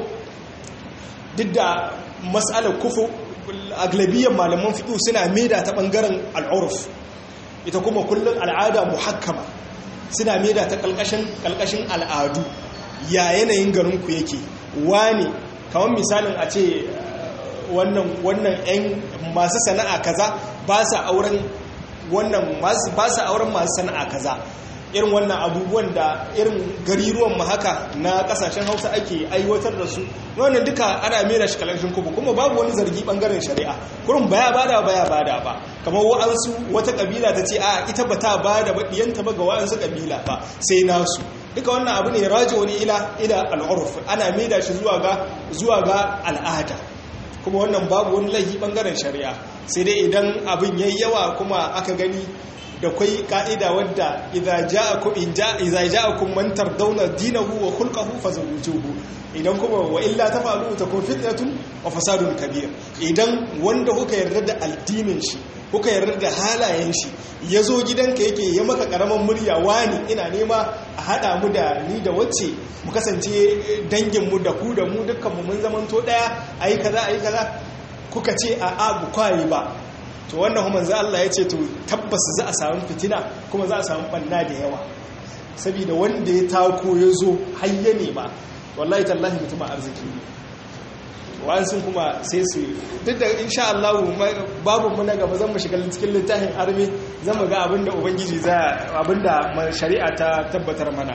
duk da mas'alar kufo aglabiyyar malaman fiƙo suna maida ta ɓangaren al'uruf ita kuma kullum al'ada muhakkama suna maida ta ƙalƙashin al'adu ya yanayin garinku yake wani kamar misalin a ce wannan 'yan masu sana'a kaza ba sa auren wannan ba sa auren masu sana'a kaza irin wannan abubuwan da irin gariruwan mu haka na kasashen hausa ake aiwatar da su wannan duka ana mera shi kalashin kuma kuma babu wani zargi bangaren shari'a kurin baya bada baya bada ba kamar wa'ansu wata kabila ta ce a ita ba ta bada ba diyanta ba ga wa'ansu kabila ba sai nasu duka wannan abu ne rajo ne ila ila al'urf ana mera shi zuwa ga zuwa ga al'ada kuma wannan babu wani laifi bangaren shari'a sai dai idan abin yayi yawa kuma aka gani da kwai ka'ida wadda idza ja'akum in ja'a idza ja'akum man tardawna dinahu wa khulquhu fazawwijuhu idan kuma wa illa tafalu takun fitnatun wa fasadun kabir idan wanda kuka yarda da addinin shi kuka yarda da halayen shi yazo gidanka yake ya maka karaman murya wani ina nema a hada mu da ni da wacce mu kasance dangin mu da ku da mu dukkan mu mun zamanto daya ayi kaza ayi kaza kuka ce a abu kwai ba to wannan kuma za Allah ya ce to tabbas za a samu fitina kuma za a samu banna da yawa saboda wanda ya tako ya zo hayya ne ba wallahi tallahi mutum arziki ne wa'ansu kuma sai su duk da insha Allah babu mu na gaba zan mu shiga cikin littafin arme zan mu ga abinda ubangiji za abinda shari'a ta tabbatar mana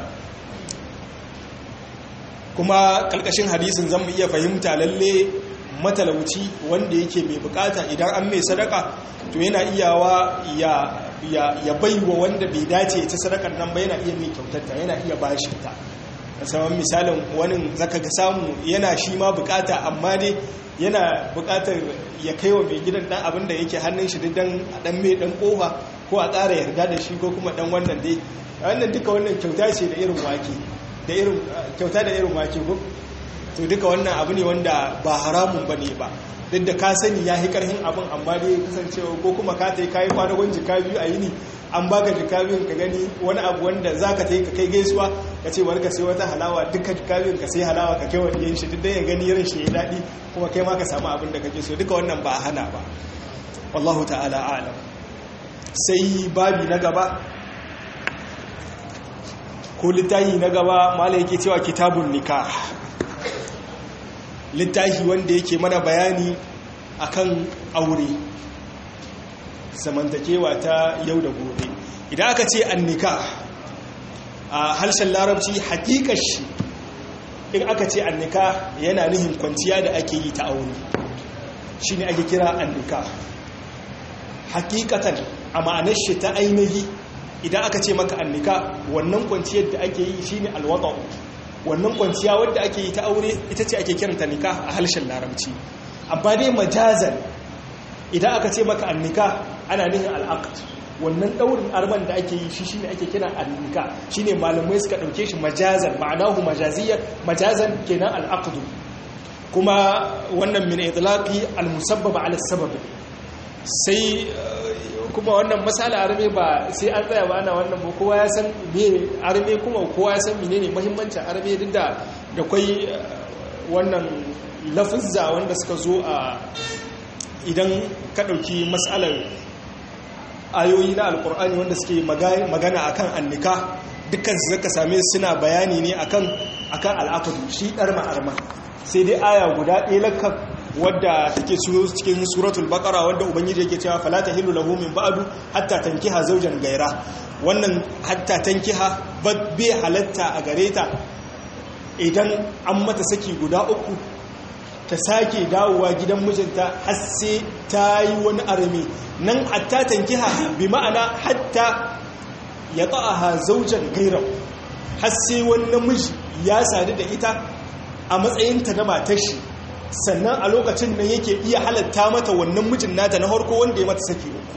kuma kalkashin hadisin zan mu iya fahimta lalle matalauci wanda yake mai bukata idan an mai sadaka to yana iyawa ya ya baiwa wanda bai dace ta sadakar nan ba yana iya mai kyautatta yana iya bashi ta musamman misalin wani zaka ga samu yana shi ma bukata amma dai yana bukatar ya kai wa mai gidan dan abin da yake hannun shi dan a dan mai dan kofa ko a ƙara yarda da shi ko kuma dan wannan dai wannan duka wannan kyauta ce da irin wake da irin kyauta da irin wake ko to duka wannan abu ne wanda ba haramun ba ne ba duk da ka sani ya yi karhin abin amma dai kasancewa ko kuma ka ta yi kayi kwanagon jika biyu a yini an baka jika biyun ka gani wani abu wanda za ka ta yi ka kai gaisuwa ka ce warka sai wata halawa duka jika biyun ka sai halawa ka kai wa ɗiyan shi duk da ya gani ran shi ya daɗi kuma kai ma ka samu abin da kake so duka wannan ba a hana ba wallahu ta'ala alam sai babi na gaba ko littafi na gaba mala yake cewa kitabun nikah littafi wanda yake mana bayani akan aure zamantakewa ta yau da gobe idan aka ce annika a harshen larabci hakikar shi in aka ce annika yana nihin kwanciya da ake yi ta aure shi ne ake kira annika hakikatan a ma'anar shi ta ainihi idan aka ce maka annika wannan kwanciyar da ake yi shi ne alwata'u wannan kwanciya wadda ake yi ta aure ita ce ake kiranta nika a harshen larabci amma dai majazan idan aka ce maka annika ana nihin al'aqd wannan daurin arman da ake yi shi shine ake kira annika shine malamai suka dauke shi majazan ma'anahu majaziyyan majazan kenan al'aqd kuma wannan min itlaqi al-musabbab ala sabab sai kuma wannan masala arme ba sai an tsaya ba ana wannan ba kowa ya san me arme kuma kowa ya san menene muhimmancin arme duk da da kwai wannan lafuzza wanda suka zo a idan ka dauki masalar ayoyi na alkur'ani wanda suke magana akan annika dukkan su zaka same suna bayani ne akan akan al'aqdu shi dar ma'arma sai dai aya guda ɗaya lakka wadda take cikin suratul baqara wadda ubangiji yake cewa fala tahillu lahu min ba'du hatta tankiha zawjan gaira wannan hatta tankiha bai halatta a gare ta idan an mata saki guda uku ta sake dawowa gidan mijinta har sai ta yi wani arme nan hatta tankiha bi ma'ana hatta ya ta'aha zaujan gairar har sai wani namiji ya sadu da ita a matsayinta na matar shi sannan a lokacin nan yake iya halatta mata wannan mijin nata na harko wanda ya mata saki uku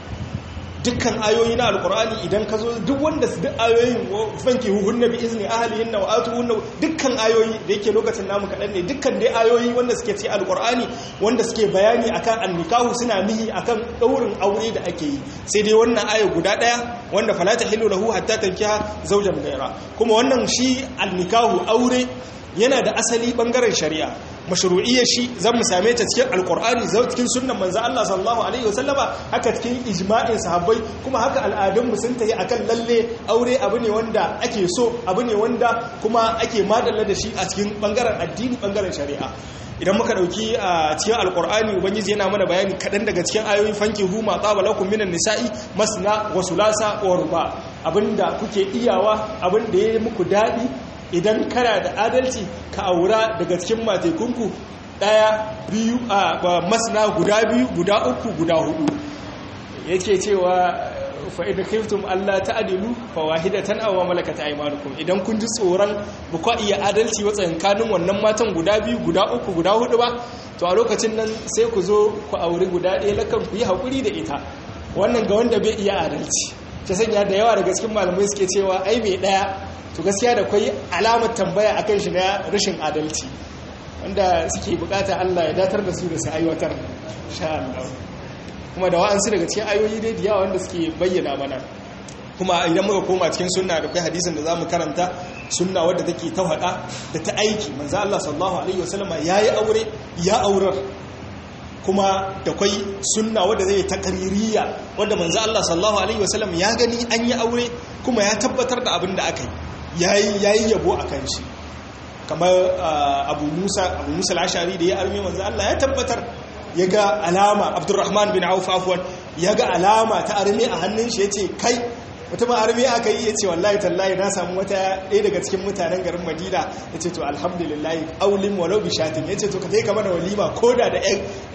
dukkan ayoyi na alkur'ani idan ka zo duk wanda su duk ayoyin fanke huhun na bi izini ahalihin na wa'atu hunna dukkan ayoyi da yake lokacin namu kaɗan ne dukkan dai ayoyi wanda suke ce alkur'ani wanda suke bayani akan annikahu suna nihi akan ɗaurin aure da ake yi sai dai wannan aya guda ɗaya wanda falata hilu lahu hatta tankiha zaujan gaira kuma wannan shi annikahu aure yana da asali bangaren shari'a mashru'iyyar shi zan mu same ta cikin alkur'ani zau cikin sunnan manzo Allah sallallahu alaihi wasallama haka cikin ijma'in sahabbai kuma haka al'adun mu sun tayi akan lalle aure abu ne wanda ake so abu ne wanda kuma ake madalla da shi a cikin bangaren addini bangaren shari'a idan muka dauki a cikin alkur'ani ubangiji yana mana bayani kadan daga cikin ayoyin fanki hu ma tsaba lakum minan nisa'i masna wa sulasa wa ruba abinda kuke iyawa abinda yayi muku dadi idan kana da adalci ka aura daga cikin matekunku daya biyu a masana guda biyu guda uku guda hudu yake cewa fa'ida khiftum Allah ta'dilu fawahidatan aw malakat aymanukum idan kun ji tsoron ba ku iya adalci wa tsankanin wannan matan guda biyu guda uku guda hudu ba to a lokacin nan sai ku zo ku auri guda ɗaya lakan ku yi hakuri da ita wannan ga wanda bai iya adalci ta sanya da yawa daga cikin malamai suke cewa ai mai ɗaya to gaskiya da kwai alamar tambaya akan shi na rashin adalci wanda suke bukata Allah ya datar da su da su aiwatar sha Allah kuma da wa'ansu daga cikin ayoyi dai da wanda suke bayyana mana kuma idan muka koma cikin sunna da kai hadisin da zamu karanta sunna wadda take ta hada da ta aiki manzo Allah sallallahu alaihi wasallam yayi aure ya aurar kuma da kwai sunna wadda zai ta kaririya wadda manzo Allah sallallahu alaihi wasallam ya gani an yi aure kuma ya tabbatar da abin da aka yi yayi yabo akan shi kamar abu musa abu musa al-ashari da ya arme manzo Allah ya tabbatar ya ga alama abdurrahman bin auf afwan ya ga alama ta arme a hannun shi yace kai mutumin arme aka yi yace wallahi tallahi na samu wata ɗaya daga cikin mutanen garin madina yace to alhamdulillah aulin walau bi shatin yace to ka kai kamar walima koda da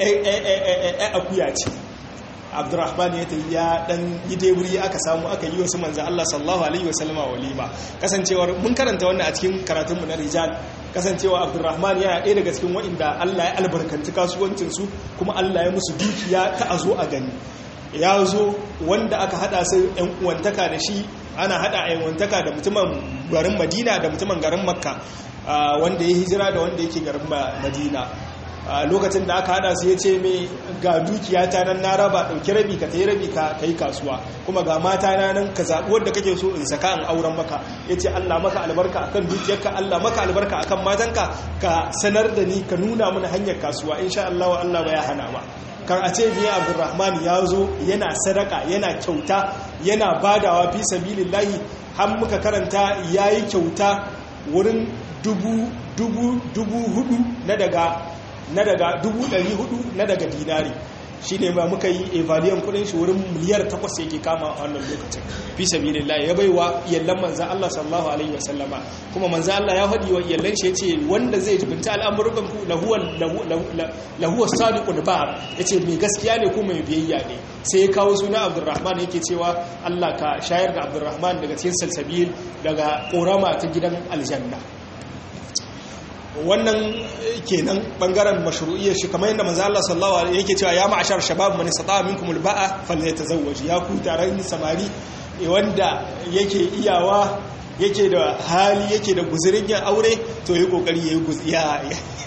ɗan akuya ce abdurrahman ya tafi ya dan yi deburi aka samu aka yi wasu manzan Allah sallallahu alaihi wasallama walima kasancewar mun karanta wannan a cikin karatunmu na rijal kasancewa abdurrahman yana ɗaya daga cikin waɗanda Allah ya albarkanci kasuwancinsu kuma Allah ya musu dukiya ta a zo a gani ya zo wanda aka hada su yan uwantaka da shi ana hada yan uwantaka da mutumin garin madina da mutumin garin makka wanda ya hijira da wanda yake garin madina lokacin da aka hada su ya ce mai ga dukiya ta nan na raba ɗauki rabi ka ta yi rabi ka yi kasuwa kuma ga mata na nan ka zaɓi wadda kake so in saka in auren maka ya ce allah maka albarka akan dukiyarka allah maka albarka akan matanka ka sanar da ni ka nuna mana hanyar kasuwa insha allah wa allah ba ya hana ba kan a ce biya abdurrahman ya zo yana sadaka yana kyauta yana badawa fi sabilillahi har muka karanta ya yi kyauta wurin dubu dubu dubu hudu na daga na daga 400 na daga dinari shi ne ba muka yi evaliyan kudin shi wurin miliyar takwas yake kama a wannan lokacin fi sabilillah ya baiwa iyallan manzan Allah sallallahu alaihi wasallama kuma manzan Allah ya faɗi wa iyallan shi yace wanda zai jibinta al'amuran ku lahuwa lahuwa sadiqul ba yace mai gaskiya ne kuma mai biyayya ne sai ya kawo suna Abdurrahman yake cewa Allah ka shayar da Abdurrahman daga cikin salsabil daga korama ta gidan aljanna wannan kenan bangaren mashru'iyyar shi kamar yadda manzo Allah sallallahu alaihi yake cewa ya ma'ashar shabab man istata'a minkum alba'a falyatazawwaj ya ku taron samari wanda yake iyawa yake da hali yake da guzurin yin aure to yayi kokari yayi guziya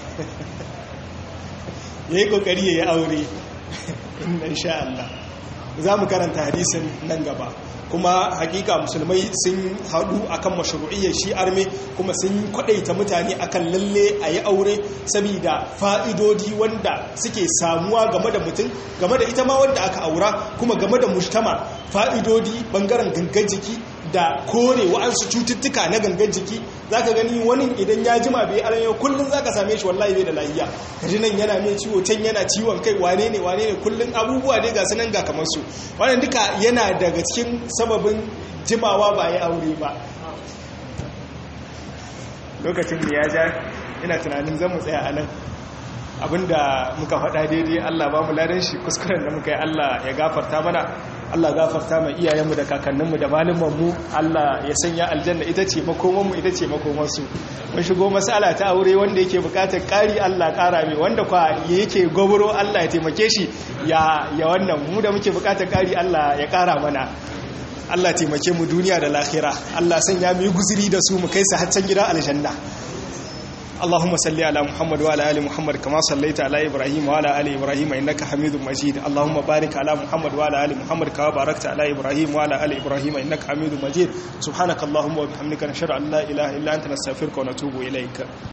yayi kokari yayi aure insha Allah za mu karanta hadisin nan gaba kuma hakika musulmai sun haɗu akan mashru'iyyar shi arme kuma sun kwadaita mutane akan lalle a yi aure saboda fa'idodi wanda suke samuwa game da mutum game da ita ma wanda aka aura kuma game da mujtama fa'idodi bangaren gangan jiki da kore wa'ansu cututtuka na gangan jiki zaka gani wani idan ya jima bai arme kullum zaka same shi wallahi bai da lafiya kaji nan yana mai ciwo can yana ciwon kai wane ne wane ne kullum abubuwa dai ga sunan ga kamar su wannan duka yana daga cikin sababin jimawa ba ya aure ba lokacin da ya ja ina tunanin zan mu tsaya a nan abinda muka faɗa daidai Allah ba mu ladan shi kuskuren da muka yi Allah ya gafarta mana Allah gafarta mai iyayenmu da kakanninmu da malumanmu Allah ya sanya aljanna ita ce makomanmu ita ce makomansu mun shigo masala ta aure wanda yake bukatar ƙari Allah ƙara mai wanda kwa yake goburo Allah ya taimake shi ya ya wannan mu da muke bukatar ƙari Allah ya ƙara mana Allah taimake mu duniya da lahira Allah sanya mu yi guzuri da su mu kai su haccan gidan aljanna اللهم صل على محمد وعلى ال محمد كما صليت على ابراهيم وعلى ال ابراهيم انك حميد مجيد اللهم بارك على محمد وعلى ال محمد كما باركت على ابراهيم وعلى ال ابراهيم انك حميد مجيد سبحانك اللهم وبحمدك نشهد ان لا اله الا انت نستغفرك ونتوب اليك